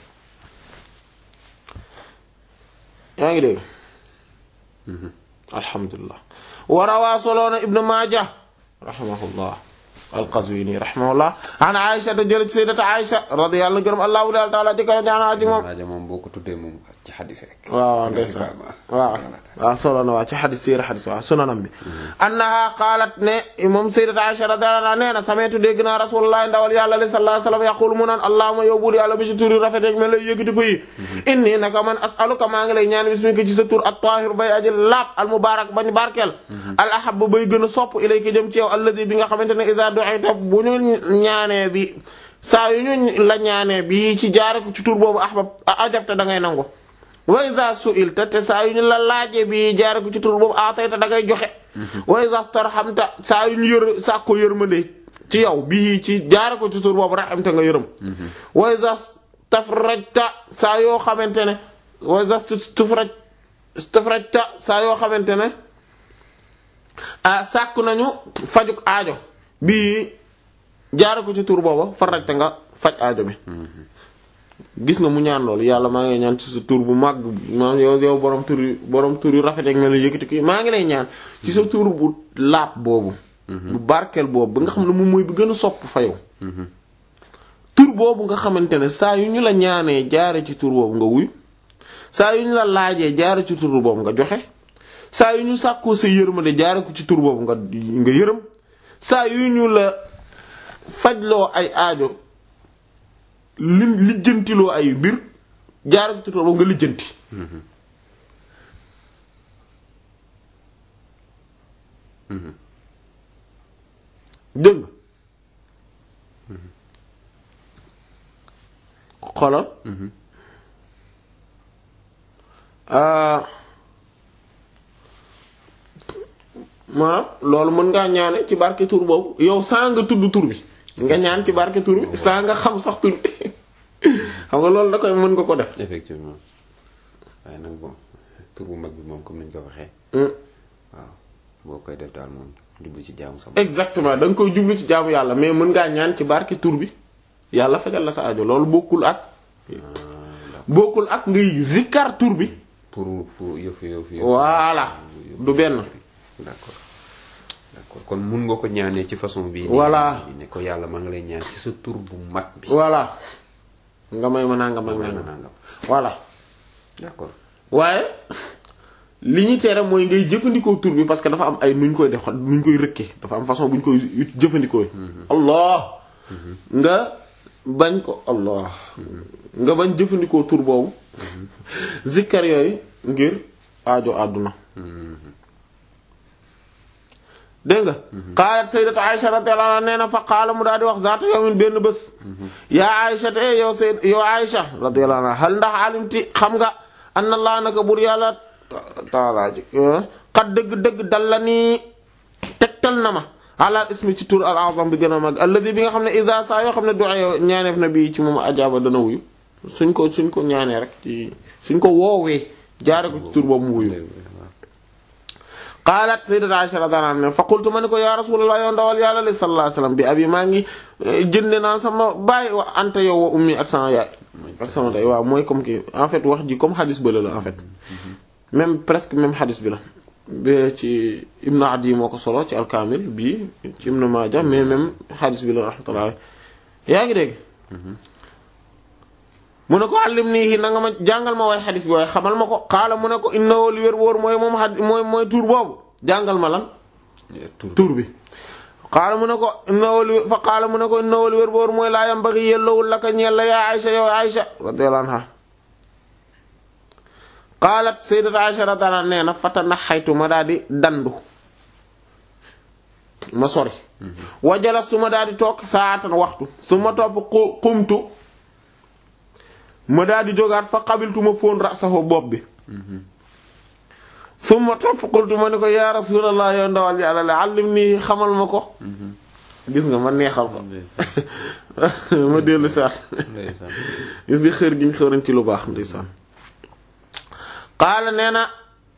yaa ngi dégg alhamdulilah warawaa soloona ibnu maaja rahimahullah alqazwini rahimahullah an aïsha te jële ci sayyidata aïsha radiyallahu gërëm allahu taala jëkkëra jaanaa ci moom Maaja moom boo ko tuddee moom ci xadis rek. waaw waaw ndeysaan waaw waaw solo na waa ci xadis téere xadis waaw sunanam bi annaha qaalat ne moom sayyidat Aisha radiyallahu anha nee na sameetu dégg naa rasulullah ndawal yàlla li sallallahu alayhi wasallam yaqulu mu naan allahumma yow buur yàlla bi ci tur yu rafet rek mel lay yëkkati ko yi inni naka man as'aluka maa ngi lay ñaan bismika ci sa tur at-tahir bay aji laab al mubarak bañ barkeel al ahab bay gën a sopp ilayka jëm ci yow alladi bi nga xamante ne iza du'ita bu ñu ñaanee bi saa yu ñu la ñaanee bi ci jaare ko ci tur boobu ahbab ajabta da ngay nangu wa iza su'ilta te saa yu ñu la laaje bi jaare ko ci tur boobu atayta da ngay joxe wa iza tarhamta saa yu ñu yër saa ko yërmande ci yow bii ci jaare ko ci tur boobu rahamta nga yërëm wa iza tafrajta saa yoo xamante ne wa iza tufraj tafrajta saa yoo xamante ne ah sàkku nañu fajuk aajo bii jaare ko ci tur boobu farajta nga faj aajo bi gis nga mu ñaan loolu yàlla maa ngi ñaan ci sa tur bu màgg maa yow yow borom tur yu borom tur yu rafet ak nga la yëkkati ko maa ngi lay ñaan ci sa tur bu laab boobu. bu barkeel boobu ba nga xam ne moom mooy bi gën a sopp fa yow. tur boobu nga xamante ne saa yu ñu la ñaanee jaare ci tur boobu nga wuyu saa yu ñu la laajee jaare ci tur boobu nga joxe saa yu ñu sàkkoo sa yërmande jaare ko ci tur boobu nga nga yërëm saa yu ñu la fajloo ay aajo. lim lijjantiloo ay mbir jaar ci tur boobu nga lijjanti. dégg nga. xoolal. maanaam loolu mën ngaa ñaane ci barke tur boobu yow saa nga tudd tur bi. nga ñaan ci barke tur bi saa nga xam sax tur bi xam nga loolu da koy mën nga ko def. effectivement waaye nag bon tur bu mag bi moom comme ni ñu ko waxee. waaw boo koy def daal moom jublu ci jaamu sama. exactement da nga koy jublu ci jaamu yàlla mais mën ngaa ñaan ci barke tur bi yàlla fajal la sa aajo loolu bokkul ak. bokkul ak ngay zikkar tur bi. pour pour yëf yëf yëf. voilà du benn. d'accord d'accord kon mun nga ko ñaanee ci façon bii. voilà ne ko yàlla maa ngi lay ñaan ci sa tur bu mag bi. voilà nga may ma nangam ak nangam nangam. voilà d'accord waaye li ñu tere mooy ngay jëfandikoo tur bi parce que dafa am ay nu ñu koy def nu ñu koy rëkkee dafa am façon bu ñu koy jëfandikoo. allah nga bañ ko allah nga bañ jëfandikoo tur boobu. zikkar yooyu ngir aajo àdduna. dégg nga qaalat sayyidatu Aisha radiyallahu anha nee na fa qaala mu daal di wax zaata yawmin benn bés yaa Aisha te yow sayyid yow Aisha radiyallahu anha hal ndax alimti xam nga anna Allah naka bur yàlla taala ji xat dëgg-dëgg dal la nii tegtal na ma ala ismi ci tur al azam bi gën a mag alladi bi nga xam ne isa saa yoo xam ne du'a ñaaneef na bii ci moom ajaaba dana wuyu suñ ko suñ ko ñaanee rek ci suñ ko woowee jaare ko ci tur boobu mu wuyu qaalat sayyidat Aisha radhiyallahu anha fa qultu ma ni ko ya rasulullah yow ndawal yàlla li sallallahu alayhi wasallam bi abi maa ngi jënde naa sama baay wa anta yow wa ummi ak sama yaay ak sama day waaw mooy comme ki en fait wax ji comme xadis bële la en fait même presque même xadis bi la ba ci Ibn Adi moo ko solo ci alkaamil bii ci Ibn Maaja mais même xadis bi la rahmatullah yaa ngi dégg mu ne ko àllim nii na nga ma jàngal ma waaye xadis bi waaye xamal ma ko xaala mu ne ko innahu li wér wóor mooy moom xad mooy mooy tur boobu jàngal ma lan tur bi xaala mu ne ko innahu li fa xaala mu ne ko innahu li wér wóor mooy laa yambaghi yellowul laka ñeel la yaa Aïcha yow Aïcha radiyallahu anha qaalat sayyidat Aisha radiyallahu anha nee na fatana xaytu ma daal di dandu ma sori wa jalastu ma daal di toog saatan waxtu su ma topp qumtu ma daal di jógaat fa qabiltu ma fóon rasahu bopp bi su ma topp qultu ma ni ko ya rasulallah yow ndawal yàlla la allim nii xamal ma ko gis nga ma neexal ko ma dellu saat gis nga xër gi ñu xëran ci lu baax ndeysaan qaala nee na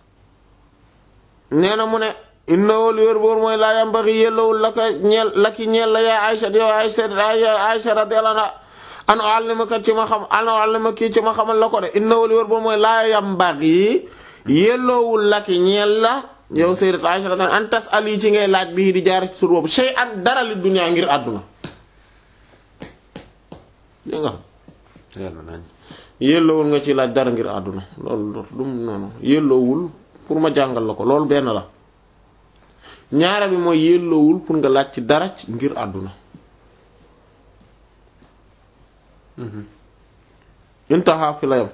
nee na mu ne innahu li wér boor mooy laa yambaxi yellowul la ka ñeel la ki ñeel la yaa Aïcha yow Aïcha Aïcha radiyallahu anha an u'allimaka ci ma xam an u'allimaki ci ma xamal la ko de innahu li wér boor mooy laa yambaxi yellowul la ki ñeel la yow sayyidat Aïcha radiyallahu an tas'ali ci ngay laaj bii di jaar ci sur boobu shay'an dara li dunya ngir àdduna dégg nga yelloowul nga ci laaj dara ngir àdduna loolu du noonu yelloowul pour ma jàngal la ko loolu benn la ñaare bi mooy yelloowul pour nga laaj ci dara ngir àdduna intaha fi la yam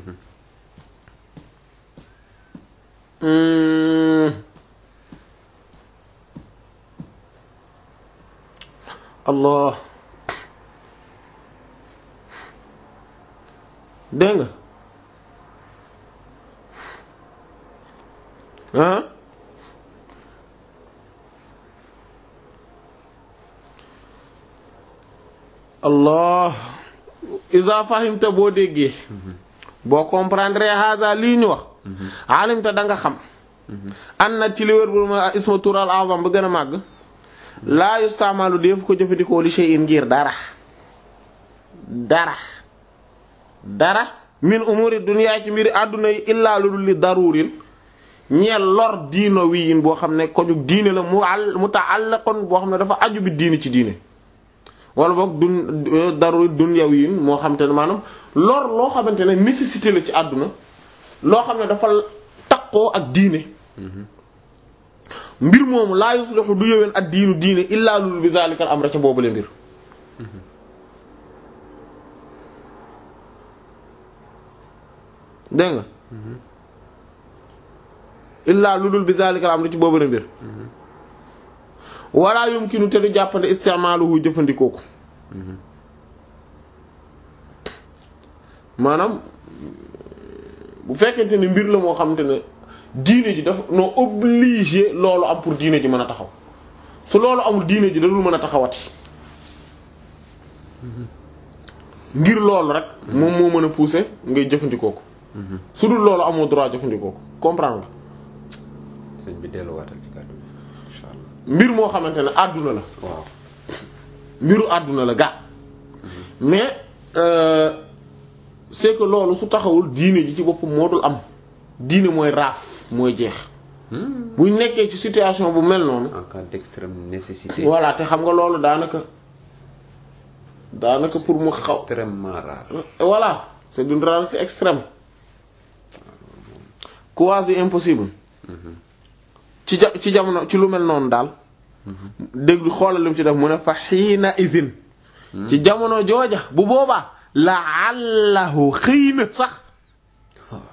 allah dégg nga ah allah iza fahimta boo déggee boo comprendre hada lii ñu wax alimta da nga xam an na ci li wér bu ma isma tur al azam ba gën a màgg laa yustamalu def ko jëfandikoo li shay'in ngir dara dara dara min umuri dunya ci mbiri àdduna yi illaa lu dul li darurin ñeel lor diino wi yin boo xam ne kojug diine la mu al muta'allaqun boo xam ne dafa aju bi diine ci diine wala boog dun daruri dunyawi yin moo xam te ne maanaam lor loo xamante ne nécessité la ci àdduna loo xam ne dafa taqoo ak diine mbir moomu laa yuslihu du yoween ak diinu diine illaa lu dul bi zalika al amra ca boobule mbir dégg nga illaa lu dul bi zalika al amri ci boobu na mbir wala yumkinu te du jàppande istimaaluhu jëfandikoo ko maanaam bu fekkente ne mbir la moo xamante ne diine ji dafa noo obligé loolu am pour diine ji mën a taxaw su loolu amul diine ji dadul mën a taxawati ngir loolu rek moom moo mën a pousser ngay jëfandikoo ko su dul loolu amoo droit jëfandikoo ko comprendre nga. sëñ bi delluwaatal ci kàddu bi incha allah. mbir moo xamante ne àdduna la. waaw. mbiru àdduna la ga mais euh, c'est que loolu su taxawul diine ji ci boppam moo dul am diine mooy raaf mooy jeex. buñ nekkee ci situation bu mel noonu. en cas d'extrême nécessité. voilà te xam nga loolu daanaka daanaka pour mu xaw. extrêmement rare. voilà c'est d'une rareté extrême quasi impossible ci ja ci jamono ci lu mel noonu daal déglu xoolal li mu ci def mu ne fa xiina izin ci jamono jooja bu boobaa la allahu xëy na sax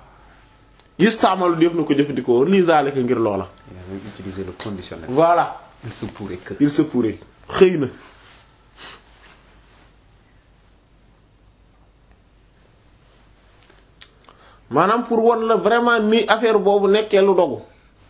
istaamalu def na ko jëfandikoo lii zalika ngir loola yaa ngi utiliser le conditionnel. voilà il se pourrait que. il se pourrait xëy na maanaam pour won la vraiment ni affaire boobu nekkee lu dogu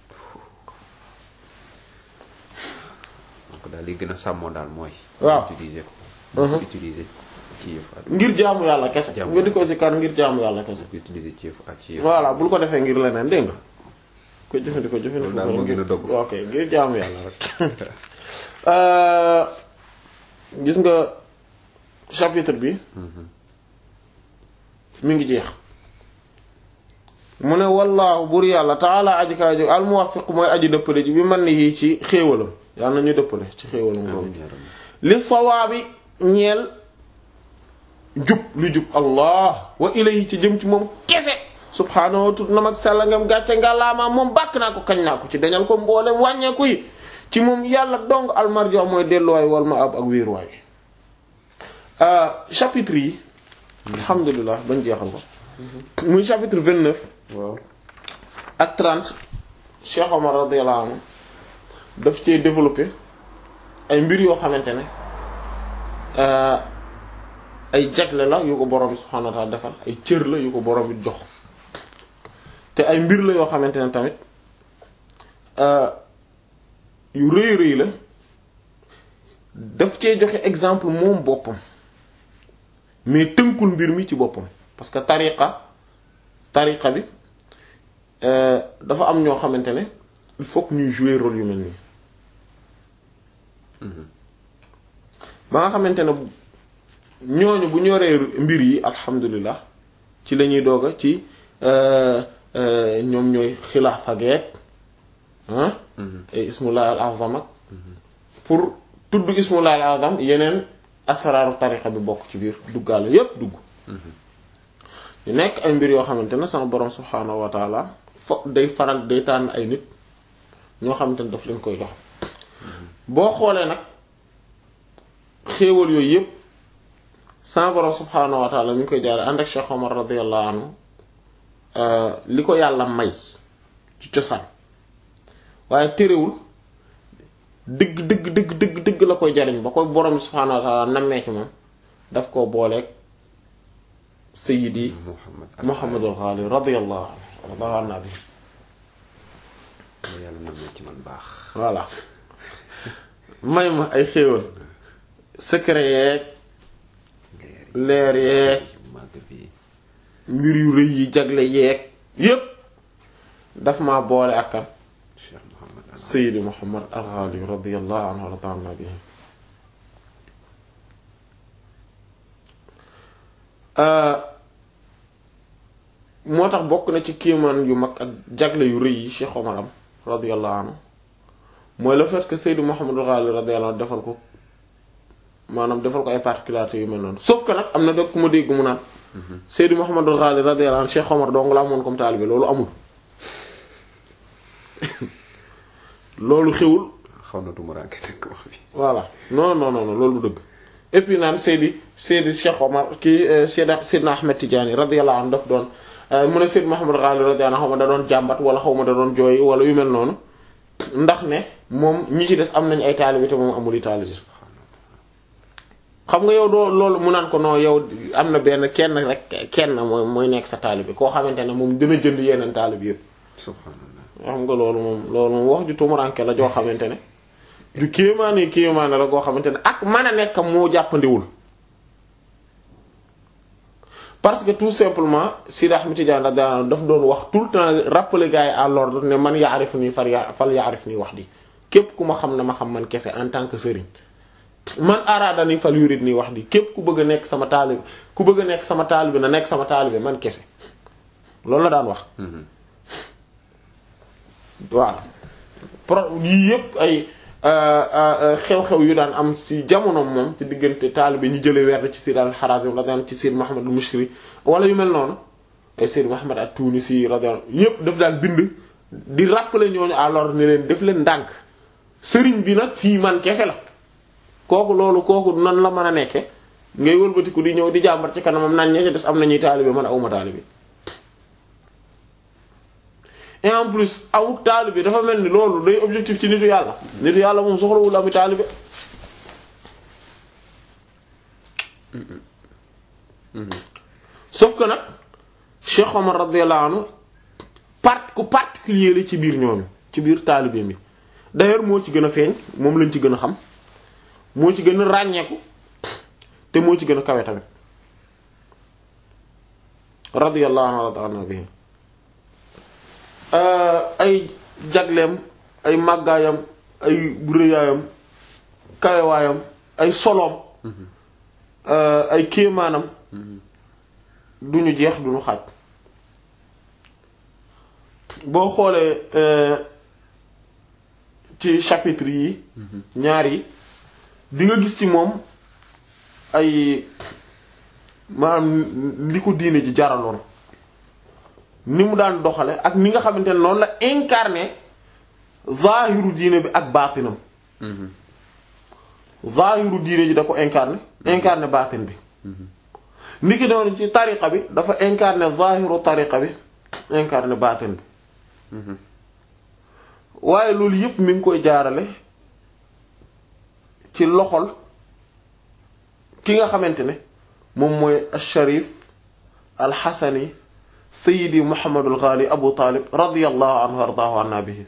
donc daal li gën a sàmmoo daal mooy. waaw utiliser ko. Mhm. utiliser ci yëf ak. ngir jaamu yàlla kese Jaamu nga di ko sikar ngir jaamu yàlla kese utiliser ci yëf ak ci yëf. voilà bul ko defee ngir leneen dégg nga ko jëfandikoo jëfandikoo Loolu daal moo ngir- gën a dogg. ok ngir jaamu yàlla rek Euh, gis nga chapitre bi mi ngi jeex mu ne wallaahu bur yàlla taala aji kaa ji al muwaffiq mooy aji dëppale ji bi man ni yii ci xéewalam yàlla na ñu dëppale ci xéewalam boobu Amiin yaa rabbi. li sawaabi ñeel jub lu jub allah wa ilayhi ci jëm ci moom kese subhaanahu wa tut na mag sella ngam gàcce ngàllaamaa moom bàkk naa ko kañ naa ko ci dañal ko mboolem wàññeeku yi ci moom yàlla dong almarjo mooy delluwaay wal ma ab ak wéeruwaay chapitre yi alhamdulilah bañ jeexal ko muy chapitre 29 waaw. ak 30 Cheikh Omar radiyallahu anhu daf cee développé ay mbir yoo xamante ne euh, ay jagle la yu ko borom bi subhanahu wa ta'ala defal ay cër la yu ko borom bi jox te ay mbir la yoo xamante ne tamit euh, yu rëy rëy la daf cee joxe exemple moom boppam mais tënkul mbir mi ci boppam parce que tariqa tariqa bi euh, dafa am ñoo xamante ne il faut que ñuy jouer rôle yu mel nii ba nga xamante ne ñooñu bu ñoree mbir yi alhamdulilah ci la ñuy doog a ci euh, euh, ñoom ñooy xilaafa geek ah ay ismullah al azam ak pour tudd ismullah al azam yeneen asraaru tariqa bi bokk ci biir duggaale yépp dugg ñu nekk ay mbir yoo xamante ne sama borom subhaanahu wa taala fo day faral day tànn ay nit ñoo xamante ne daf leen koy jox boo xoolee nag xéewal yooyu yépp sama borom subhaanahu wa taala mi ngi koy jaare ànd ak Cheikh Omar radiyallahu anhu li ko yàlla may ci cosaan waaye terewul dëgg dëgg dëgg dëgg dëgg la koy jariñ ba koy borom subhaanahu wa taala nammee ci moom daf koo booleeg sayyidi Muhammad. Muhammadul Ghali radiyallahu anhu radiyallahu anhu nabi yàlla na ma ci man baax. voilà may ma ay xéewal secret yeeg leer yeeg màgg bi. mbir yu rëy yi jagle yeeg yépp daf ma boole ak kan Cheikh Muhammad. Sayyidi Muhammad al-Ghali radiyallahu anhu wa radiyallahu anhu bihi moo tax bokk na ci kiimaan yu mag ak jagle yu rëy yi Cheikh Omar am radiyallahu anhu mooy le fait que Sayyidi Muhammad al-Ghali radiyallahu anhu defal ko maanaam defal ko ay particularités yu mel noonu sauf que nag am na dëkk ku ma dégg mu naan Sayyidi Muhammad al-Ghali radiyallahu anhu Cheikh Omar dong la amoon comme taalibe loolu amul loolu xewul xaw na tumuraanke nag wax bi. voilà non non non non loolu du dëgg et puis naan Seydi Seydi Cheikh Omar kii Seydi Seydina Ahmed Tidiane radiyallahu anhu daf doon mu ne Seydi Muhammad Ghali radiyallahu anhu xaw ma da doon jàmbat wala xaw ma da doon jooy wala yu mel noonu ndax ne moom ñi ci des am nañ ay taalibe te moom amul i taalibe xam nga yow doo loolu mu naan ko non yow am na benn kenn rek kenn mooy mooy nekk sa taalibe koo xamante ne moom dina jënd yeneen taalibe yépp subhanallah. xam nga loolu moom loolu moom wax ju tumuranke la joo xamante ne ju kéemaane kéemaane la goo xamante ne ak mën a nekk moo jàppandiwul parce que tout simplement Sidi Ahmed Tidiane radiyallahu anhu daf doon wax tout le temps rappeler gars yi à l'ordre ne man yaarif nii far ya fal yaarif nii wax di képp ku ma xam na ma xam man kese en tant que sëriñ man araada ni fal yurid nii wax di képp ku bëgg a nekk sama taalibe ku bëgg a nekk sama taalibe na nekk sama taalibe man kese loolu la daan wax waaw pro yii yépp ay xew-xew yu daan am ci jamono moom ci diggante taalibe ñu jële werd ci Sayyid al-Harazim radiyallahu ci Sayyid Muhammad al-Mushri wala yu mel noonu ay Sayyid Muhammad at-Tunisi radiyallahu yépp daf daan bind di rappeler ñooñu à l'ordre ne leen def leen ndànk sëriñ bi nag fii man kese la kooku loolu kooku nan la mën a nekke ngay wëlbatiku di ñëw di jàmbat ci kanamam nañ ña ci des am nañuy taalibe man awma taalibe et en plus amuk taalibe dafa mel ni loolu day objectif ci nitu yàlla nitu yàlla moom soxlawul ami taalibe sauf que nag Cheikh Omar radiyallahu anhu part ku particulier la ci biir ñooñu ci biir taalibe mi d'ailleurs moo ci gën a feeñ moom lañ ci gën a xam moo ci gën a ràññeeku te moo ci gën a kawe tamit radiyallahu anhu radiyallahu bihi ay jagleem ay màggaayam ay rëyaayam kawewaayam ay soloom ay kéemaanam duñu jeex duñu xaaj boo xoolee ci chapitre yi ñaar yi di nga gis ci moom ay maanaam li ko diine ji jaraloon ni mu daan doxale ak ni nga xamante ne noonu la incarné zahiru diine bi ak baatinam zahiru diine ji da ko incarné incarné baatin bi ni ki doon ci tariqa bi dafa incarné zahiru tariqa bi incarné baatin bi waaye loolu yépp mi ngi koy jaarale ci loxol ki nga xamante ne moom mooy al-Sharif al-Hasani Sayyidi Muhammadul Ghali Abu Talib radiyallahu anhu ardaahu anna bihi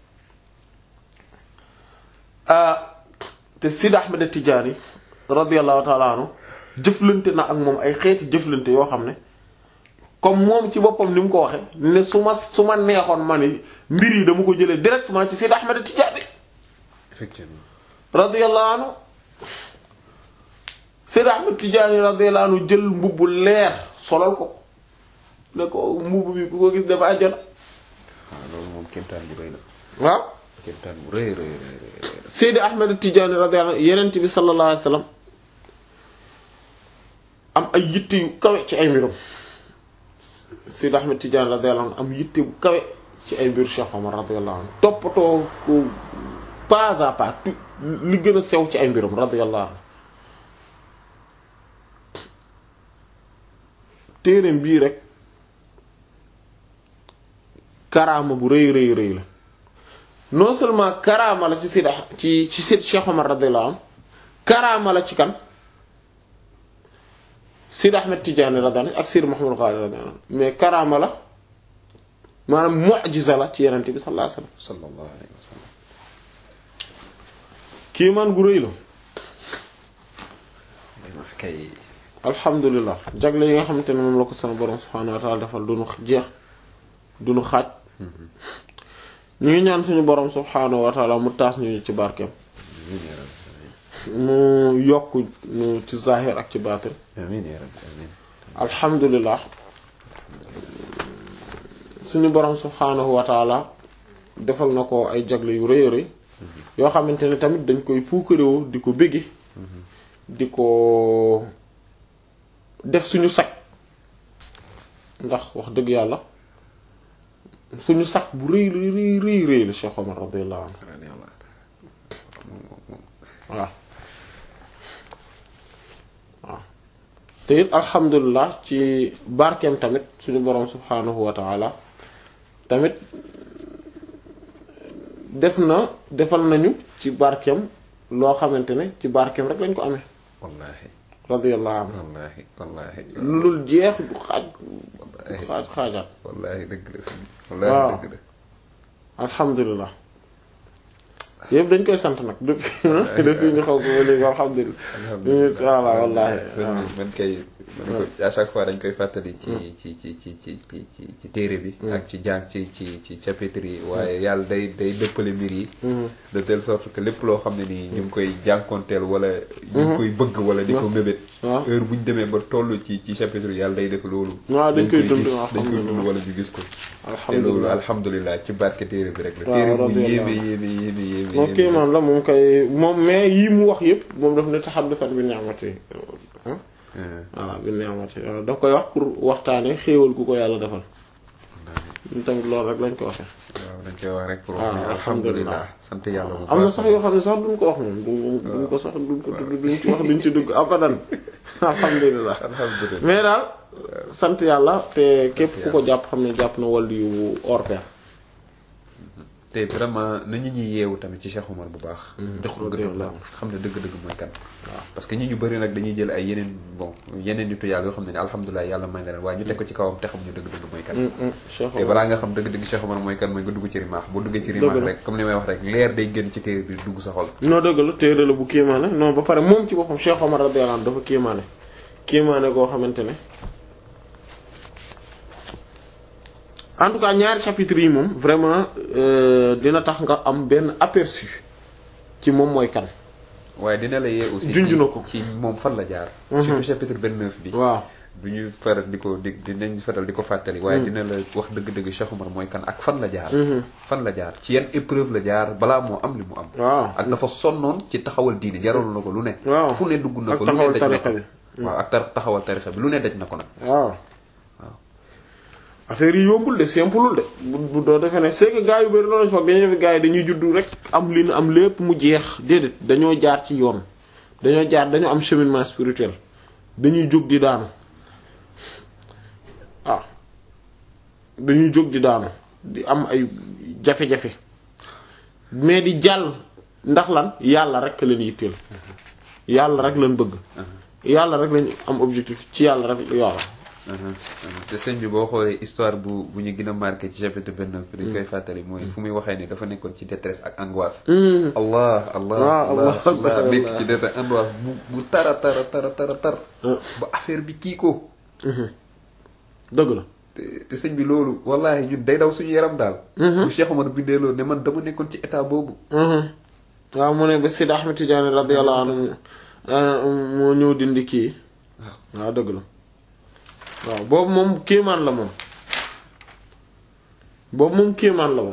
te Sidi Ahmed Tidiane radiyallahu ta'ala anhu jëflante na ak moom ay xeeti jëflante yoo xam ne comme moom ci boppam ni mu ko waxe ne su ma su ma neexoon ma ni mbir yi dama ko jëlee directement ci Sidi Ahmed Tidiane effectivement radiyallahu anhu Sidi Ahmed Tidiane radiyallahu anhu jël mbubb leer solal ko ne ko mbubb bi ku ko gis dafa àjjana waaw loolu moom kéemtaan bu rëy la waaw kéemtaan bu rëy rëy rëy rëy Seydi Ahmed Tidiane radiyallahu anhu yenent bi sallallahu alayhi wasallam am ay yitte yu kawe ci ay mbirum Seydi Ahmed Tidiane radiyallahu anhu am yitte bu kawe ci ay mbir Cheikh Omar radiyallahu anhu toppatoo ko pas à pas tu li gën a sew ci ay mbirum radiyallahu anhu téereem bii rek karaama bu rëy rëy rëy la non seulement karaama la ci Seydi ci ci Seydi Cheikh Omar radiyallahu anhu karaama la ci kan Seydi Ahmed Tidiane radiyallahu anhu ak Seydi Mouhamadou Ghali radiyallahu anhu mais karaama la maanaam mu'jiza la ci Yonent bi sallallahu alayhi wasallam sallallahu alayhi wa sallam kiimaan gu rëy la wax kay alhamdulilah jagle yi nga xamante ne moom la ko sama borom subhaanahu wa ta'ala defal duñu jeex duñu xaaj ñu ngi ñaan suñu borom subhaanahu wa ta'ala mu taas ñu ci barkeem amiin yaa rabbi mu yokk ñu ci zahir ak ci baatin amiin yaa rabbi amiin alhamdulilah suñu borom subhaanahu wa ta'ala defal na ko ay jagle yu rëy a rëy yoo xamante ne tamit dañ koy puukarewoo di ko bégge di ko def suñu sag ndax wax dëgg yàlla suñu sag bu rëy rëy rëy rëy rëy la Cheikh Omar radiyallahu anhu radiyallahu waaw waaw te it alhamdulilah ci barkeem tamit suñu boroom subhaanahu wa ta'ala tamit def na defal nañu ci barkeem loo xamante ne ci barkeem rek lañ ko amee wallaahi radiyallahu anhu wallaahi wallaahi lu dul jeex du xaaj du xaaj xaajaat wallaahi dëgg la sëñ bi waaw. wallaahi dëgg la alhamdulilah yëpp dañ koy sant nag depuis depuis ñu xaw ko ba léegi alhamdulilah voilà wallahi sëñ bi man kay man ko à chaque fois dañ koy fàttali ci ci ci ci ci ci ci ci téere bi ak ci jàng ci ci ci chapitre yi waaye yàlla day day dëppale mbir yi de telle sorte que lépp loo xam ne nii ñu ngi koy jànkonteel wala ñu ngi koy bëgg wala di ko mébét waaw. heure bu ñu demee ba toll ci ci chapitre yi yàlla day def loolu waaw dañ koy dund gis waaw, dañ koy dund alhamdulilah. wala ñu gis ko te loolu alhamdulilah alhamdulilah ci barke téere bi rek la waaw, téere bu radiyallahu. yéeme yéeme yéeme yéeme moom kii man la moom kay moom mais yii mu wax yëpp moom daf ne taxaddusan bi ni'mati ah voilà bi ni'mati waaw daf koy wax pour waxtaane xéewal ku ko yàlla defal ñun tamit loolu rek lañ ko waxee waaw dañ koy wax rek pour waaw, wax ni alhamdulilah. alhamdulilah sant yàlla bu am na baax sax yoo xam ne sax duñ ko wax moom duñ duñ ko sax duñ ko tudd duñ ci wax duñ ci dugg abadan alhamdulilah alhamdulilah mais daal sant yàlla te képp ku ko jàpp xam ne jàpp na wàllu yu hors pair te vraiment nañu ñuy yeewu tamit ci Cheikh Omar bu baax jox ko gëdd la radiyallahu xam ne dëgg-dëgg mooy kan waaw parce que ñi ñu bëri nag dañuy jël ay yeneen bon yeneen nitu yàlla yoo xam ne ne alhamdulilah yàlla may na leen waaye ñu teg ko ci kawam te xamuñu dëgg-dëgg mooy kan Cheikh te balaa nga xam dëgg-dëgg Cheikh Omar mooy kan mooy nga dugg ci rimaax boo duggee ci rimaax Dëgg la. rek comme li may wax rek leer day génn ci téere bi dugg sa xol non dëgg la téere la bu kéemaane non ba pare moom ci boppam Cheikh Omar radiyallahu anhu dafa kéemaane kéemaane goo xamante ne en tout cas ñaari chapitres yi moom vraiment euh, dina tax nga am benn aperçu ci moom mooy kan waaye dina la yee aussi Junj ci- na ko. ci moom fan la jaar surtout chapitre 29 bi waaw du ñu faral di ko di dinañ faral di ko fàttali waaye dina la wax dëgg-dëgg Cheikh Omar mooy kan ak fan la jaar fan la jaar ci yan épreuve la jaar balaa moo am li mu am waaw ak dafa sonnoon ci taxawal diine jaral na ko lu ne waaw fu ne dugg na ak ko lu ne taxawal daj na ko tarixa bi. waaw ak tar taxawal tarixa bi lu ne daj na ko nag waaw affaire yi yombul de simpleul de bu bu doo defee ne c'est que gars yu bari loolu lañ foog dañuy def gars yi dañuy juddu rek am li nu am lépp mu jeex déedéet dañoo jaar ci yoon dañoo jaar dañoo am cheminement spirituel dañuy jóg di daanu waaw dañuy jóg di daanu di am ay jafe-jafe mais di jàll ndax lan yàlla rek leen yitteel yàlla rek leen bëgg yàlla rek lañ am objectif ci yàlla rek yàlla te sëñ bi boo xoolee histoire bu bu ñu gën a marqué ci chapitre 29 bi dañ koy fàttali mooy fu muy waxee ni dafa nekkoon ci détresse ak angoisse allah allah waaw allah Allah akbar, allah nekk Allah. ci détresse angoisse bu bu tara tara tara tara tar ba affaire bi kii ko dëgg la te te sëñ bi loolu wallahi ñun day daw suñu yaram daal bu Cheikh Omar bindee loolu ne man dama nekkoon ci état boobu waaw mu ne ba Sidi Ahmed Tidiane radiyallahu anhu moo ñëw dindi kii waaw dëgg la waaw boobu moom kéemaan la moom boobu moom kéemaan la moom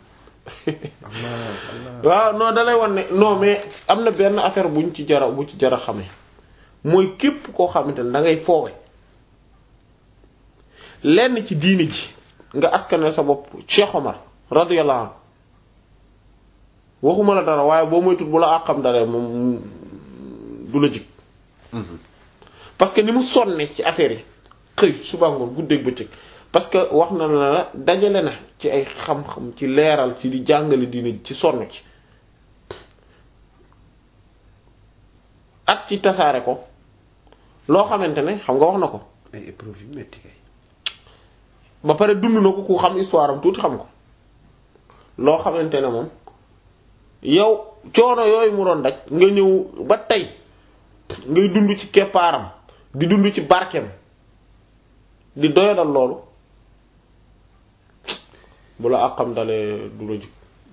waaw non da lay wan ne non mais am na benn affaire buñ ci jara bu ci jara xame mooy képp koo xamante ne da ngay foowe lenn ci diini ji nga askanel sa bopp Cheikh Omar radiyallahu anhu waxuma la dara waaye boo moytut bu la àqam dara moom du la jig parce que ni mu sonne ci affaire yi xëy suba ngoon guddeeg bëccëg parce que wax na la la dajale na ci ay xam-xam ci leeral ci di jàngale diine ci sonn ci ak ci tasaare ko loo xamante ne xam nga wax na ko ay épreuve yu metti kay ba pare dund na ko ku xam histoire am tuuti xam ko loo xamante ne moom yow coono yooyu mu doon daj nga ñëw ba tey ngay dund ci keppaaram di dund ci barkeem di doyadal loolu bu la àqam dalee du la jig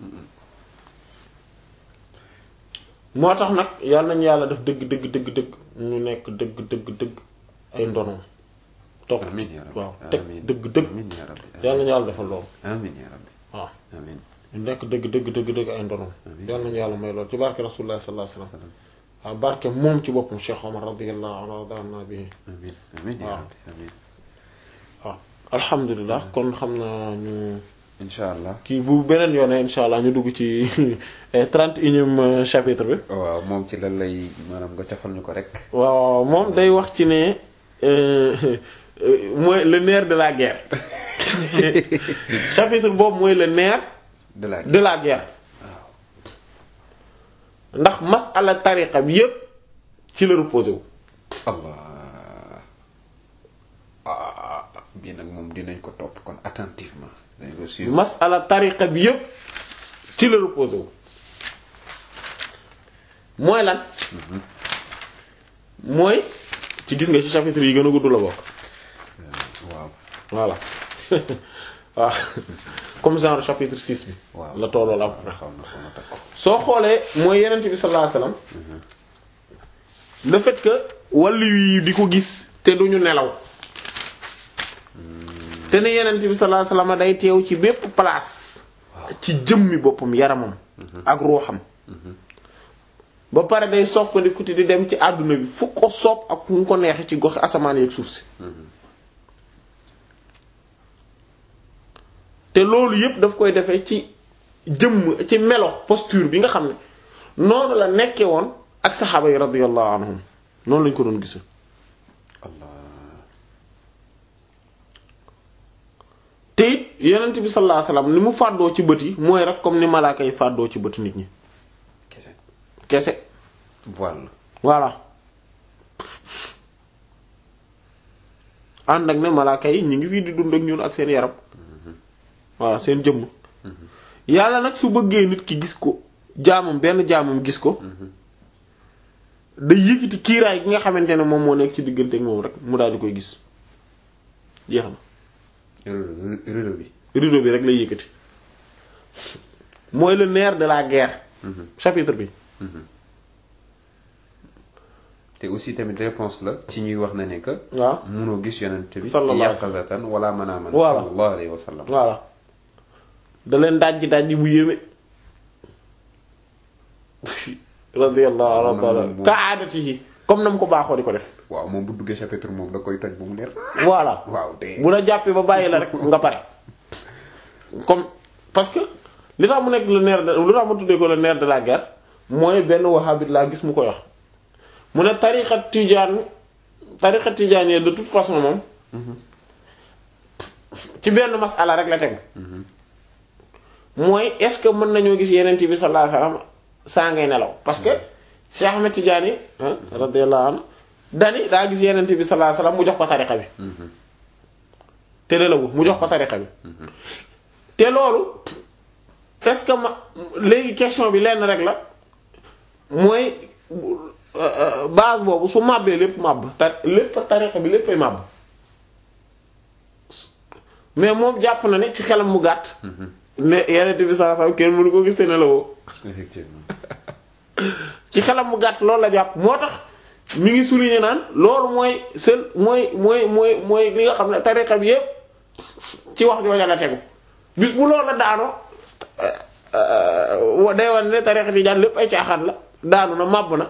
moo tax nag yàlla nañu yàlla def dëgg dëgg dëgg dëgg ñu nekk dëgg dëgg dëgg ay ndonoom topp amiin yaa rabbi waaw teg amiin dëgg dëgg amiin yaa rabbi yàlla nañu yàlla defal loolu amiin yaa rabbi waaw amiin ñu nekk dëgg dëgg dëgg dëgg ay ndonoom Amiin. yàlla nañu yàlla may loolu ci barke rasulullah sallallahu alayhi wasallam salaam waaw barke moom ci boppam Cheikh Omar radiyallahu anhu radana bi amiin amiin yaa waaw. rabbi amiin waaw alhamdulilah kon xam naa ñu incha allah kii bu beneen yoone insha allah ñu dugg ci trente et unième chapitre bi waaw moom ci lan lay maanaam nga cafal ñu ko rek waaw moom day wax ci ne euh, euh, mooy le nerf de la guerre chapitre boobu mooy le nerf de la de la guerre ndax masala tariqa bi yépp ci la reposé wu allah ah bii nag moom dinañ ko topp kon attentivement dañ ko suivre masala tariqa bi yépp ci la reposé wu mooy lan mooy ci gis nga ci chapitre yi gën a gudd la bokk waaw voilà waaw comme genre chapitre 6 bi waaw la tolloo la à peu près xaw na xaw na takk ko soo xoolee mooy yenent bi sallallahu alayhi wasallam le fait que wàllu yi di ko gis te duñu nelaw te ne yenent bi sallallahu alayhi wasallam day teew ci bépp place ci jëmmi boppam yaramam ak ruuxam ba pare day soppandiku te di dem ci àdduna bi fu ko sopp ak fu mu ko neexe ci goxi asamaan yeeg suuf si te loolu yépp daf koy defee ci jëmm ci melo posture bi nga xam ne noonu la nekke woon ak saxaaba yi radiyallahu anhum noonu lañ ko doon gise allah te it yonent bi sallallahu alayhi wasallam ni mu fàddoo ci bët yi mooy rek comme ni malaaka yi fàddoo ci bët nit ñi kese kese voile voilà ànd ak ne malaaka yi ñu ngi fii di dund ak ñun ak seen yaram voilà seen jëmm yàlla nag su bëggee nit ki gis ko jaamam benn jaamam gis ko day yëkkati kiiraay gi nga xamante ne moom moo nekk ci diggante ak moom rek mu daal di koy gis jeex na rideau rideau bi rideau bi rek lay yëkkati mooy le nerf de la guerre chapitre bi te aussi tamit réponse la ci ñuy wax na ne que waaw munoo gis yonent bi Sallallahu alayhi wa sallam. yaqazatan wala manaaman Voilà. sallallahu alayhi wa sallam voilà da leen dajji dajji bu yéeme radiyallahu anhu taala moom- ka aadatihi comme nam ko baaxoo di ko def waaw moom bu duggee chapitre moom da koy toj bu mu leer voilà waaw te bu la jàppee ba bàyyi la rek nga pare comme parce que li tax mu nekk le nerf de lu tax mu tuddee ko le nerf de la guerre mooy benn wahhabite laa gis mu koy wax mu ne tariqa tijaan tariqa tijaan yi de toute façon moom ci benn masala rek la tegu mooy est-ce que mën nañoo gis yeneen bi sallallahu alayhi wasallam saa ngay nelaw parce que Cheikh Ahmed Tidiane radiyallahu anhu dani daa gis yeneen bi sallallahu alayhi wasallam mu jox ko tariqa bi te nelawul mu jox ko tariqa bi te loolu est-ce que ma léegi question bi lenn rek la mooy base boobu su màbbee lépp màbb ta lépp tariqa bi léppay màbb mais moom jàpp na ne ci xelam mu gàtt ne yeneen bi sallallahu alayhi wasallam kenn mënu ko gis te nelawoo effectivement ci xelam mu gàtt loolu la jàpp moo tax mi ngi souligner naan loolu mooy seul mooy mooy mooy mooy li nga xam ne tariqa bi yépp ci wax jooja la tegu bis bu loolu la daanoo day wan ne tariqa tijaan lépp ay caaxaan la daanu na màbb na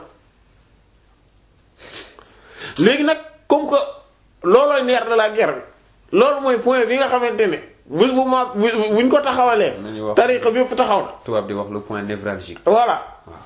léegi nag comme que loolooy neer de la guerre bi loolu mooy point bi nga xamante ne bis bu ma buñ ko taxawalee nañu wax tariqa bi yépp taxaw na tubaab di wax le point névralgique voilà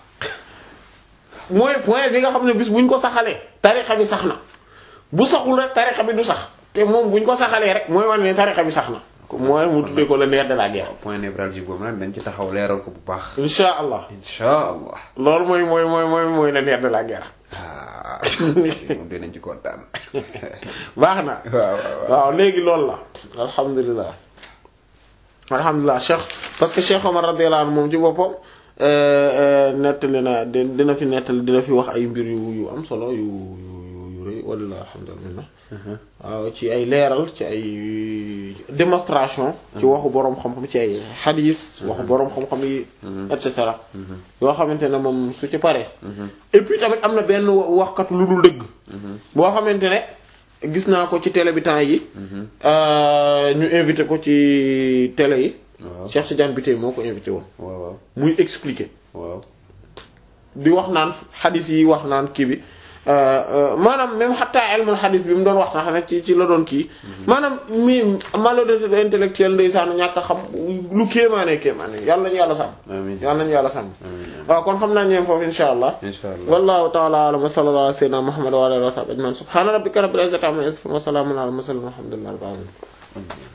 mooy point bi nga xam ne bis buñ ko saxalee tarixa bi sax na bu saxul rek tarixa bi du sax te moom buñ ko saxalee rek mooy wane ne tarixa bi sax na mooy mu tuddee ko le nerf de la guerre point névralgique boobu nag dañ ci taxaw leeral ko bu baax insha allah insha allah loolu mooy mooy mooy mooy mooy le nerf de la guerre ah moom dinañ ci kontaan baax na waaw waaw waaw léegi loolu la alhamdulilah alhamdulilah cheikh parce que cheikh Omar radiyallahu anhu moom ci boppam nettali na di- dina fi nettali dina fi wax ay mbir yu yu am solo yu yu yu rëy walla alhamdulilah waaw ci ay leeral ci ay démonstration ci waxu boroom xam-xam ci ay xadiis waxu boroom xam-xam yi et cetera yoo xamante ne moom su ci paree et puis tamit am na benn waxkat lu dul dëgg boo xamante ne gis naa ko ci télé bi temps yi ñu invité ko ci télé yi waaw Cheikh Tidiane Bitèye moo ko invité woon waaw waaw muy expliquer waaw di wax naan xadis yi wax naan kii bi maanaam même xataa ilmul xadis bi mu doon wax tax ci ci la doon kii maanaam mi malhonnêteté intellectuelle ndeysaan ñàkk a xam lu kéemaane kéemaane yàlla nañu yàlla sàmm amiin yàlla nañu yàlla sàmm amiin waaw kon xam naa ñeem foofu insha allah insha allah wallahu ta'ala a'lam wa sallallahu ala sayyidina muhammad wa ala alihi wa sahbihi ajma'in subhana rabbika rabbil izzati amma yasifun wa salamun ala al mursalin walhamdulillahi rabbil alamin